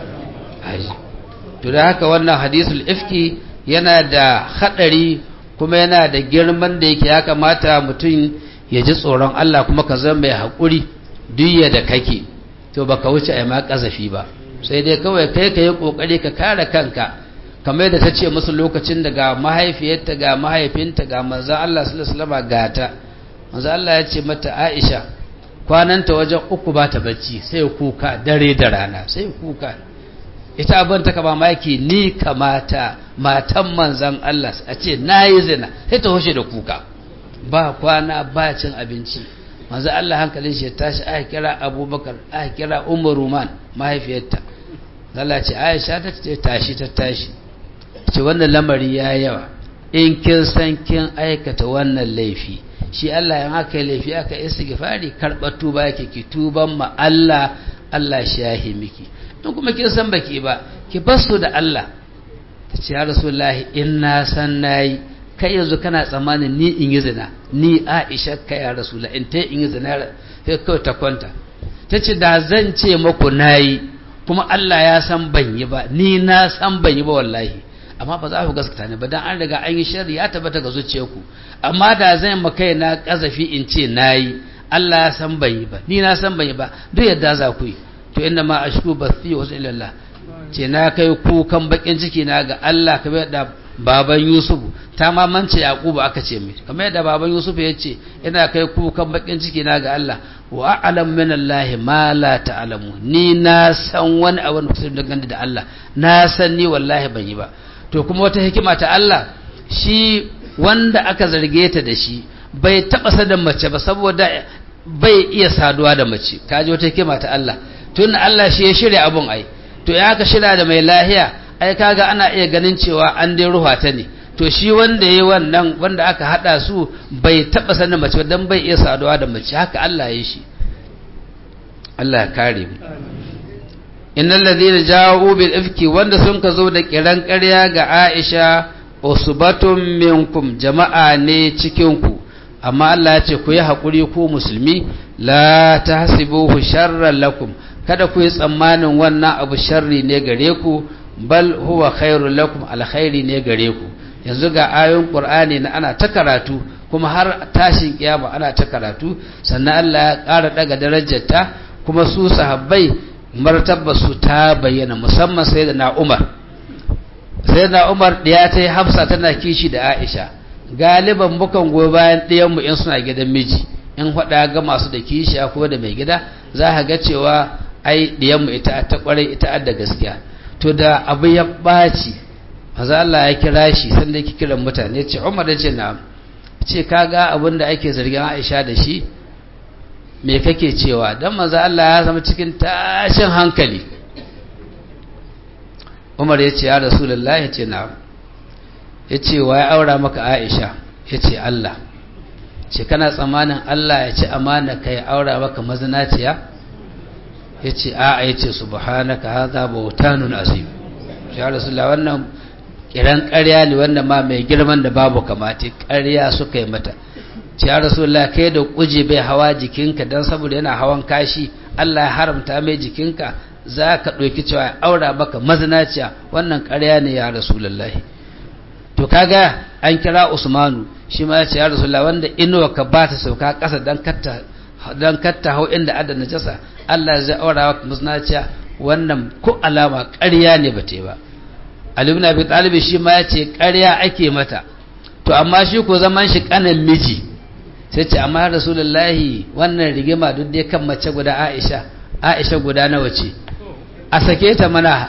to da haka wannan hadisul ifki yana da hadari kuma yana da girman da yake ya kamata mutum ya ji tsoron Allah kuma ka zama mai haƙuri duk da kake to baka wuce a yi ma kasafi ba sai dai kawai kai ka yi ƙoƙari ka kare kanka kamar da ta ce musu lokacin da ga mahaifiyarta ga mahaifinta ga manzan Allah sallama gata manzan Allah ya ce mata Aisha kwananta wajen uku ba ta bacci sai kuka dare da rana sai kuka ita abin ta kama maki ni kamata matan manzan Allah a ce na yi zina sai ta hoshe da kuka ba kwana ba cin abinci manzo Allah hankalin shi ya tashi aka kira Abubakar aka kira Umar Ruman mahaifiyarta Allah ce Aisha ta ce tashi ta tashi ce wannan lamari ya yawa in kin san kin aikata wannan laifi shi Allah ya aka yi laifi aka istighfari karɓar tuba yake ki tuban ma Allah Allah shi yahi miki in kuma kin san baki ba ki basu da Allah ta ce ya rasulullahi in na san nayi kai yanzu kana tsammanin ni in yi zina ni Aisha kai ya rasula in ta in yi zina sai kawai ta kwanta ta ce da zan ce maku nayi kuma Allah ya san ban yi ba ni na san ban yi ba wallahi amma ba za ku gaskata ne ba dan an riga an yi sharri ya tabbata ga zuciyarku amma da zan ma kai na kazafi in ce nayi Allah ya san ban yi ba ni na san ban yi ba duk yadda za ku yi to inna ma ashku bathi wa ilallah ce na kai kukan bakin ciki na ga Allah kamar da baban Yusuf ta ma mance Yakubu aka ce mai kamar yadda baban Yusuf ya ce ina kai kukan bakin ciki na ga Allah wa a'lam min Allah ma la ta'lamu ni na san wani abu da kusa dangane da Allah na san ni wallahi ban yi ba to kuma wata hikima ta Allah shi wanda aka zarge ta da shi bai taba sadan mace ba saboda bai iya saduwa da mace kaji wata hikima ta Allah tun Allah shi ya shirya abun ai to ya aka shirya da mai lahiya ai kaga ana iya ganin cewa an dai ruha ta ne to shi wanda yayi wannan wanda aka hada su bai taba sanin mace ba dan bai iya saduwa da mace haka Allah ya yi shi Allah ya kare mu innal ladhina ja'u bil ifki wanda sun ka zo da kiran ƙarya ga Aisha usbatun minkum jama'a ne cikin ku amma Allah ya ce ku yi hakuri ku musulmi la tahsibuhu sharran lakum kada ku yi tsammanin wannan abu sharri ne gare ku bal huwa khairul lakum alkhairi ne gare ku yanzu ga ayoyin qur'ani na ana ta karatu kuma har tashin kiyama ana ta karatu sannan Allah ya ƙara daga darajarta kuma su sahabbai martabar su ta bayyana musamman sai da na Umar sai da Umar ɗaya ta yi Hafsa tana kishi da Aisha galiban mukan goyi bayan ɗayan mu in suna gidan miji in faɗa ga masu da kishi ko da mai gida za ka ga cewa ai ɗiyan mu ita ta ƙwarai ita da gaskiya to da abu ya ɓaci maza Allah ya kira shi sanda yake kiran mutane ce Umar ya ce na ce kaga abin da ake zargin Aisha da shi me kake cewa dan maza Allah ya zama cikin tashin hankali Umar ya ce ya Rasulullah ya ce na ya ce wa ya aura maka Aisha ya ce Allah ce kana tsammanin Allah ya ci amana ka ya aura maka mazinaciya ya ce a'a ya ce subhanaka hadha bautanun azim ya Rasulullah wannan kiran ƙarya ne wanda ma mai girman da babu kamata ƙarya suka yi mata ce ya rasulullah kai da kuje bai hawa jikinka don saboda yana hawan kashi Allah ya haramta mai jikinka za ka ɗauki cewa aura baka mazinaciya wannan ƙarya ne ya rasulullah to kaga an kira usmanu shi ma ya ce ya rasulullah wanda inuwa ka ba ta sauka ƙasa don katta don katta hau inda adda najasa Allah zai aura baka mazinaciya wannan ko alama ƙarya ne ba ta yi ba Ali ibn Abi Talib shi ma yace ƙarya ake mata to amma shi ko zaman shi kanan miji sai ce amma Rasulullahi wannan rigima duk dai kan mace guda Aisha Aisha guda nawa ce a sake ta mana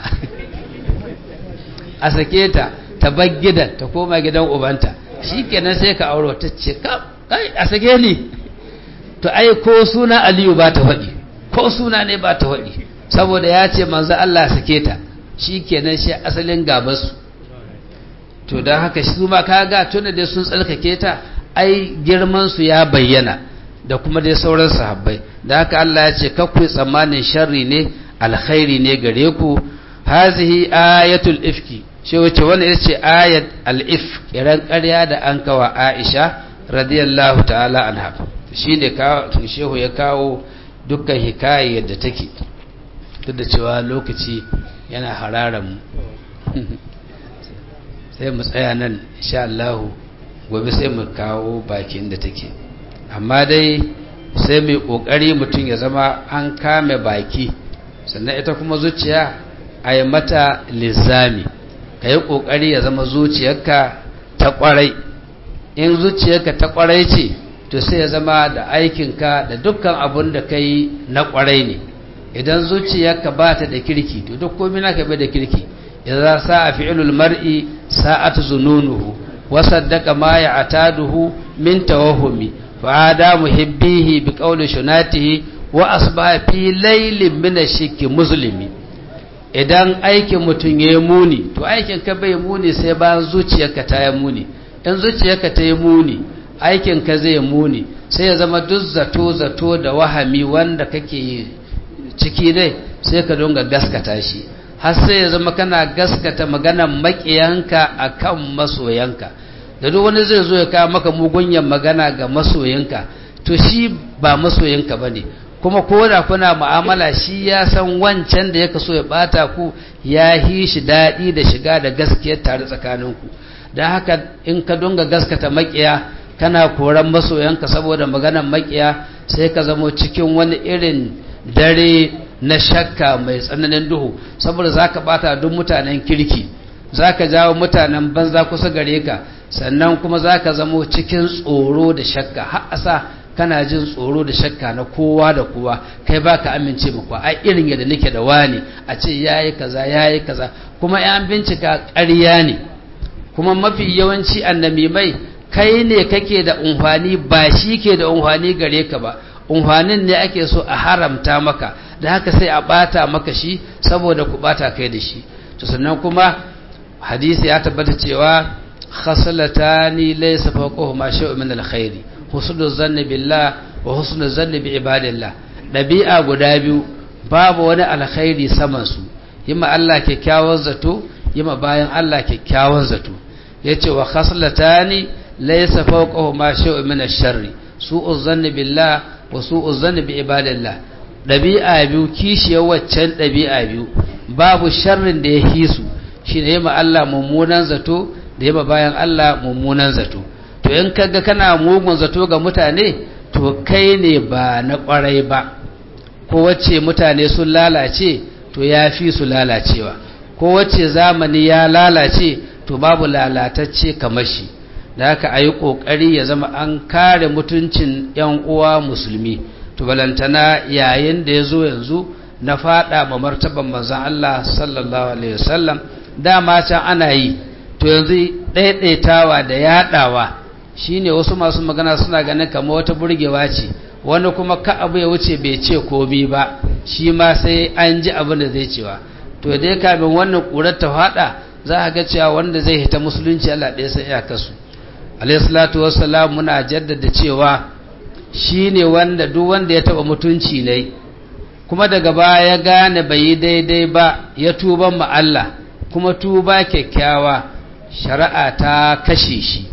a sake ta ta bar gidan ta koma gidan ubanta shikenan sai ka auro ta ce kai a sake ni to ai ko suna Aliyu ba ta faɗi ko suna ne ba ta faɗi saboda ya ce manzo Allah sake ta shi kenan shi asalin gabasu to don haka su ma kaga tuna dai sun tsarkake ta ai girmansu ya bayyana da kuma dai sauran sahabbai da haka Allah ya ce kakwai tsammanin sharri ne alkhairi ne gare ku hazihi ayatul ifki shi wace wani ita ce ayat al-if kiran ƙarya da an kawa Aisha radiyallahu ta'ala anha shi ne shehu ya kawo dukkan hikayar da take duk da cewa lokaci yana hararan sai mu tsaya nan insha Allah gobe sai mu kawo bakin da take amma dai sai mai kokari mutum ya zama an kame baki sannan ita kuma zuciya a yi mata lizami ka yi kokari ya zama zuciyarka ta kwarai in zuciyarka ta kwarai ce to sai ya zama da aikinka da dukkan abun da ka yi na kwarai ne idan zuciyarka ba ta da kirki to duk komai naka bai da kirki idza sa'a fi'lul mar'i sa'at zununuhu wa saddaqa ma ya'taduhu min tawahhumi fa ada muhibbihi bi qawli shunatihi wa asbaha fi laylin min ash-shikki muslimi idan aikin mutun yayi muni to aikin ka bai muni sai bayan zuciyarka ta yi muni in zuciyarka ta yi muni aikin ka zai muni sai ya zama duk zato zato da wahami wanda kake yi ciki dai sai ka dunga gaskata shi har sai ya zama kana gaskata maganan makiyanka akan masoyanka da duk wani zai zo ya kawo maka mugunyan magana ga masoyanka to shi ba masoyanka bane kuma ko da kuna mu'amala shi ya san wancan da yake so ya bata ku ya hi shi daɗi da shiga da gaskiyar tare tsakaninku don haka in ka dunga gaskata makiya kana koran masoyanka saboda maganan makiya sai ka zamo cikin wani irin dare na shakka mai tsananin duhu saboda za ka bata duk mutanen kirki za ka jawo mutanen banza kusa gare ka sannan kuma za ka zamo cikin tsoro da shakka har asa kana jin tsoro da shakka na kowa da kowa kai ba ka amince muku a irin yadda nake da wani a ce ya yi kaza ya yi kaza kuma yan bincika ƙarya ne kuma mafi yawanci annamimai kai ne kake da umfani ba shi ke da umfani gare ka ba umfanin ne ake so a haramta maka da haka sai a bata maka shi saboda ku bata kai da shi to sannan kuma hadisi ya tabbata cewa khaslatani laysa fawqahuma shay'un min alkhairi husnul zanni billah wa husnul zanni bi ibadillah dabi'a guda biyu babu wani alkhairi saman su yima Allah kyakkyawan zato yima bayan Allah kyakkyawan zato yace wa khaslatani laysa fawqahuma shay'un min ash-sharri su'uz zanni billah wa su'uz zanni bi ibadillah dabi'a biyu kishiyar waccan dabi'a biyu babu sharrin da ya hisu shine yima Allah mummunan zato da yaba bayan Allah mummunan zato to in kaga kana mugun zato ga mutane to kai ne ba na kwarai ba ko wacce mutane sun lalace to ya fi su lalacewa ko wacce zamani ya lalace to babu lalatacce kamar shi da haka a yi ƙoƙari ya zama an kare mutuncin 'yan uwa musulmi to balantana yayin da ya zo yanzu na faɗa ma martaban manzan Allah sallallahu alaihi wasallam dama can ana yi to yanzu ɗaiɗaitawa da yaɗawa shine wasu masu magana suna ganin kama wata burgewa ce wani kuma ka abu ya wuce bai ce komi ba shi ma sai an ji abin da zai cewa to dai kamin wannan ƙurar ta faɗa za a ga cewa wanda zai hita musulunci Allah ɗaya sai ya kasu alayhi salatu wassalam muna jaddada cewa shine wanda duk wanda ya taɓa mutunci ne kuma daga baya ya gane bai yi daidai ba ya tuban ma Allah kuma tuba kyakkyawa shari'a ta kashe shi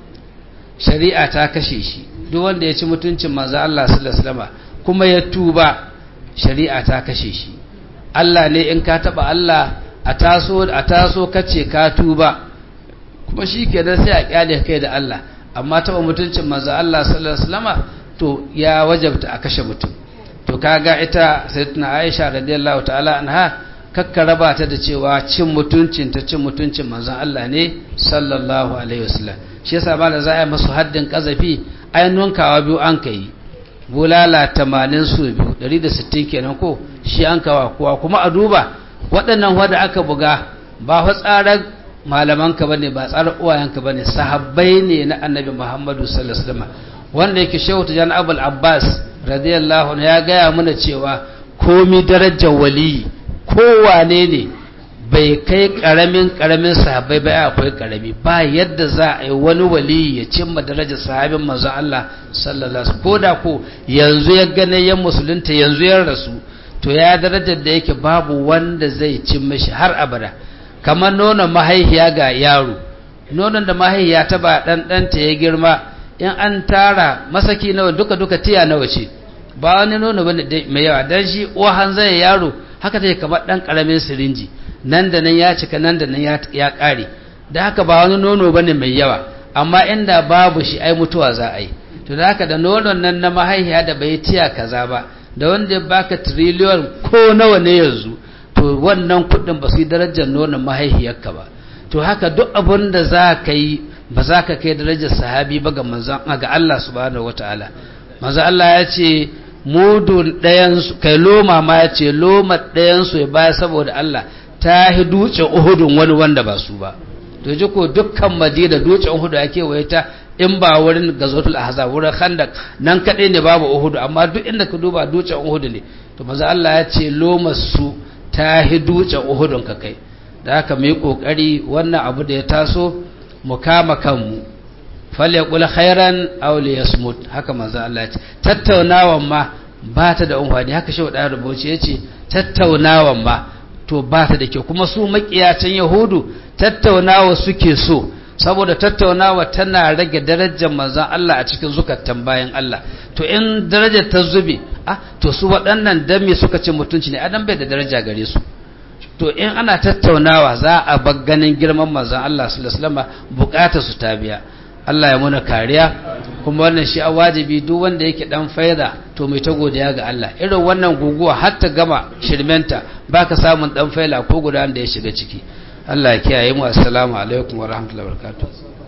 shari'a ta kashe shi duk wanda ya ci mutuncin manzo Allah sallallahu alaihi wasallam kuma ya tuba shari'a ta kashe shi Allah ne in ka taba Allah a taso a taso kace ka tuba kuma shikenan sai a kyale kai da Allah amma taba mutuncin manzo Allah sallallahu alaihi wasallam to ya wajabta a kashe mutum to kaga ita sayyidatuna Aisha radiyallahu ta'ala anha kakka raba ta da cewa cin mutuncin ta cin mutuncin manzon Allah ne sallallahu alaihi wasallam shi yasa ba da za a yi masu haddin kazafi ainihin kawa biyu an kai bulala 80 su biyu 160 kenan ko shi an kawa kowa kuma a duba waɗannan wanda aka buga ba fa tsarar malamanka bane ba tsarar uwayenka bane sahabbai ne na annabi Muhammadu sallallahu alaihi wasallam wanda yake shehu tajan abul abbas radiyallahu anhu ya gaya mana cewa komi darajar waliyi kowane ne bai kai karamin karamin sahabbai ba akwai karami ba yadda za a yi wani wali ya cimma darajar sahabin manzo Allah sallallahu alaihi wasallam koda ko yanzu ya gane yan musulunta yanzu ya rasu to ya darajar da yake babu wanda zai cimma shi har abada kamar nonon mahaihiya ga yaro nonon da mahaihiya ta ba dan danta ya girma in an tara masaki nawa duka duka tiya nawa ce ba wani nono bane mai yawa dan shi uwa hanzar yaro haka take kamar dan karamin sirinji nan da nan ya cika nan da nan ya kare da haka ba wani nono bane mai yawa amma inda babu shi ai mutuwa za a yi to da haka da nonon nan na mahaihiya da bai tiya kaza ba da wanda ya baka trillion ko nawa ne yanzu to wannan kudin ba su yi darajar nonon mahaihiyarka ba to haka duk abin da za ka yi ba za ka kai darajar sahabi ba ga manzon ga Allah subhanahu wataala manzon Allah ya ce mudun ɗayansu kai loma ma ya ce loma ɗayansu ya baya saboda Allah ta yi dutsen uhudun wani wanda ba su ba to ji ko dukkan madina dutsen uhudu ake waye ta in ba wurin gazotul ahzab wurin khandak nan kadai ne babu uhudu amma duk inda ka duba dutsen uhudu ne to maza Allah ya ce loma su ta yi dutsen uhudun ka kai da haka mu yi kokari wannan abu da ya taso mu kama kanmu falyaqul khairan aw liyasmut haka manzo Allah ya ce tattaunawan ma ba ta da umfani haka shi da rubuci yace tattaunawan ma to ba ta da kyau kuma su makiyacin yahudu tattaunawa suke so saboda tattaunawa tana rage darajar manzon Allah a cikin zukatan bayan Allah to in darajar ta zube ah to su waɗannan dan me suka ce mutunci ne adam bai da daraja gare su to in ana tattaunawa za a bar ganin girman manzon Allah sallallahu alaihi wasallam bukatar su ta biya Allah ya muna kariya kuma wannan shi a wajibi duk wanda yake dan faida to mai ta godiya ga Allah irin wannan guguwa har ta gama shirmenta baka samun dan faila ko guda da ya shiga ciki Allah ya kiyaye mu assalamu alaikum wa rahmatullahi wa barakatuh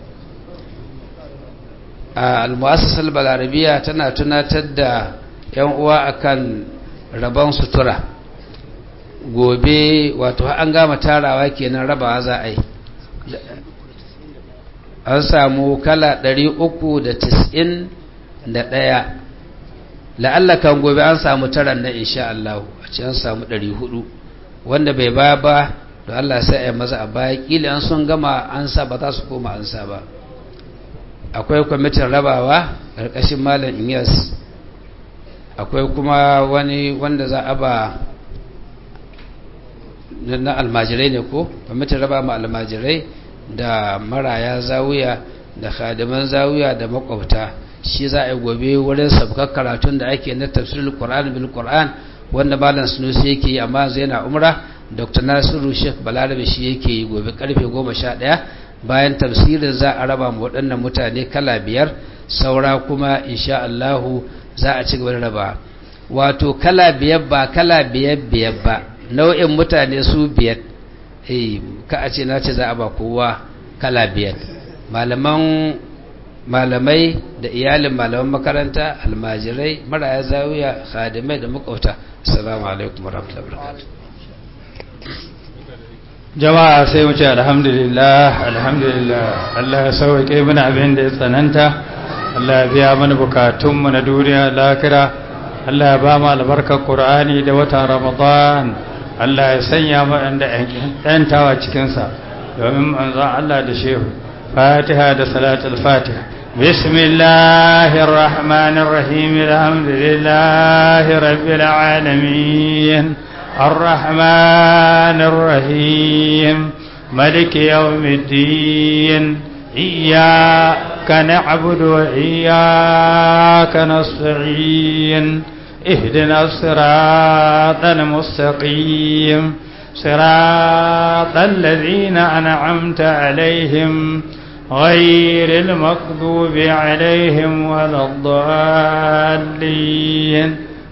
al-mu'assasa al-balarabiya tana tunatar da yan uwa akan rabon sutura gobe wato an gama tarawa kenan rabawa za a yi an samu kala 391 la'alla kan gobe an samu taran na insha Allah a ce an samu 400 wanda bai ba ba don Allah sai a yi maza a baya kila an sun gama an sa ba za su koma an sa ba akwai kwamitin rabawa ƙarƙashin malam inyas akwai kuma wani wanda za a ba na almajirai ne ko kwamitin raba ma almajirai da maraya zawuya da khadiman zawuya da makwabta shi za a yi gobe wurin sabkar karatun da ake na tafsirul qur'an bil qur'an wanda malam sunusi yake yi amma yanzu yana umra dr nasiru sheikh balarabe shi yake yi gobe karfe 11 bayan tafsirin za a raba mu waɗannan mutane kala biyar saura kuma insha Allahu za a ci gaba da raba wato kala biyar ba kala biyar biyar ba nau'in mutane su biyar eh ka a ce na ce za a ba kowa kala biyar malaman malamai da iyalin malaman makaranta almajirai maraya zawiya khadimai da makauta assalamu alaikum warahmatullahi wabarakatuh jama'a sai mu ce alhamdulillah alhamdulillah Allah ya sauke mana abin da ya tsananta Allah ya biya mana bukatunmu na duniya lakira Allah ya ba mu albarkar Qur'ani da watan Ramadan Allah ya sanya mu da ɗantawa cikinsa domin manzon Allah da shehu Fatiha da salatul Fatiha بسم الله الرحمن الرحيم الحمد لله رب العالمين الرحمن الرحيم ملك يوم الدين إياك نعبد وإياك نستعين اهدنا الصراط المستقيم صراط الذين أنعمت عليهم غير المغضوب عليهم ولا الضالين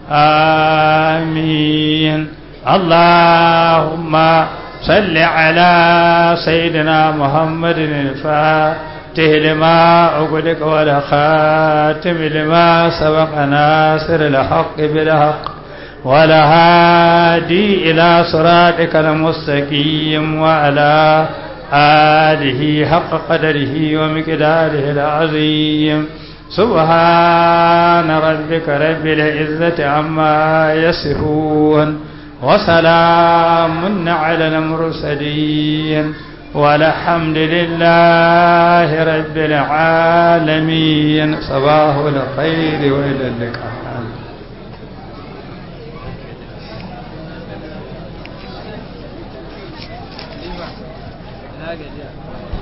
آمين اللهم صل على سيدنا محمد الفاتح لما أغلق والخاتم لما سبق ناصر الحق بالحق والهادي إلى صراطك المستقيم وعلى آله حق قدره ومقداره العظيم سبحان ربك رب العزة عما يصفون وسلام على المرسلين والحمد لله رب العالمين صباح الخير وإلى اللقاء na gajiya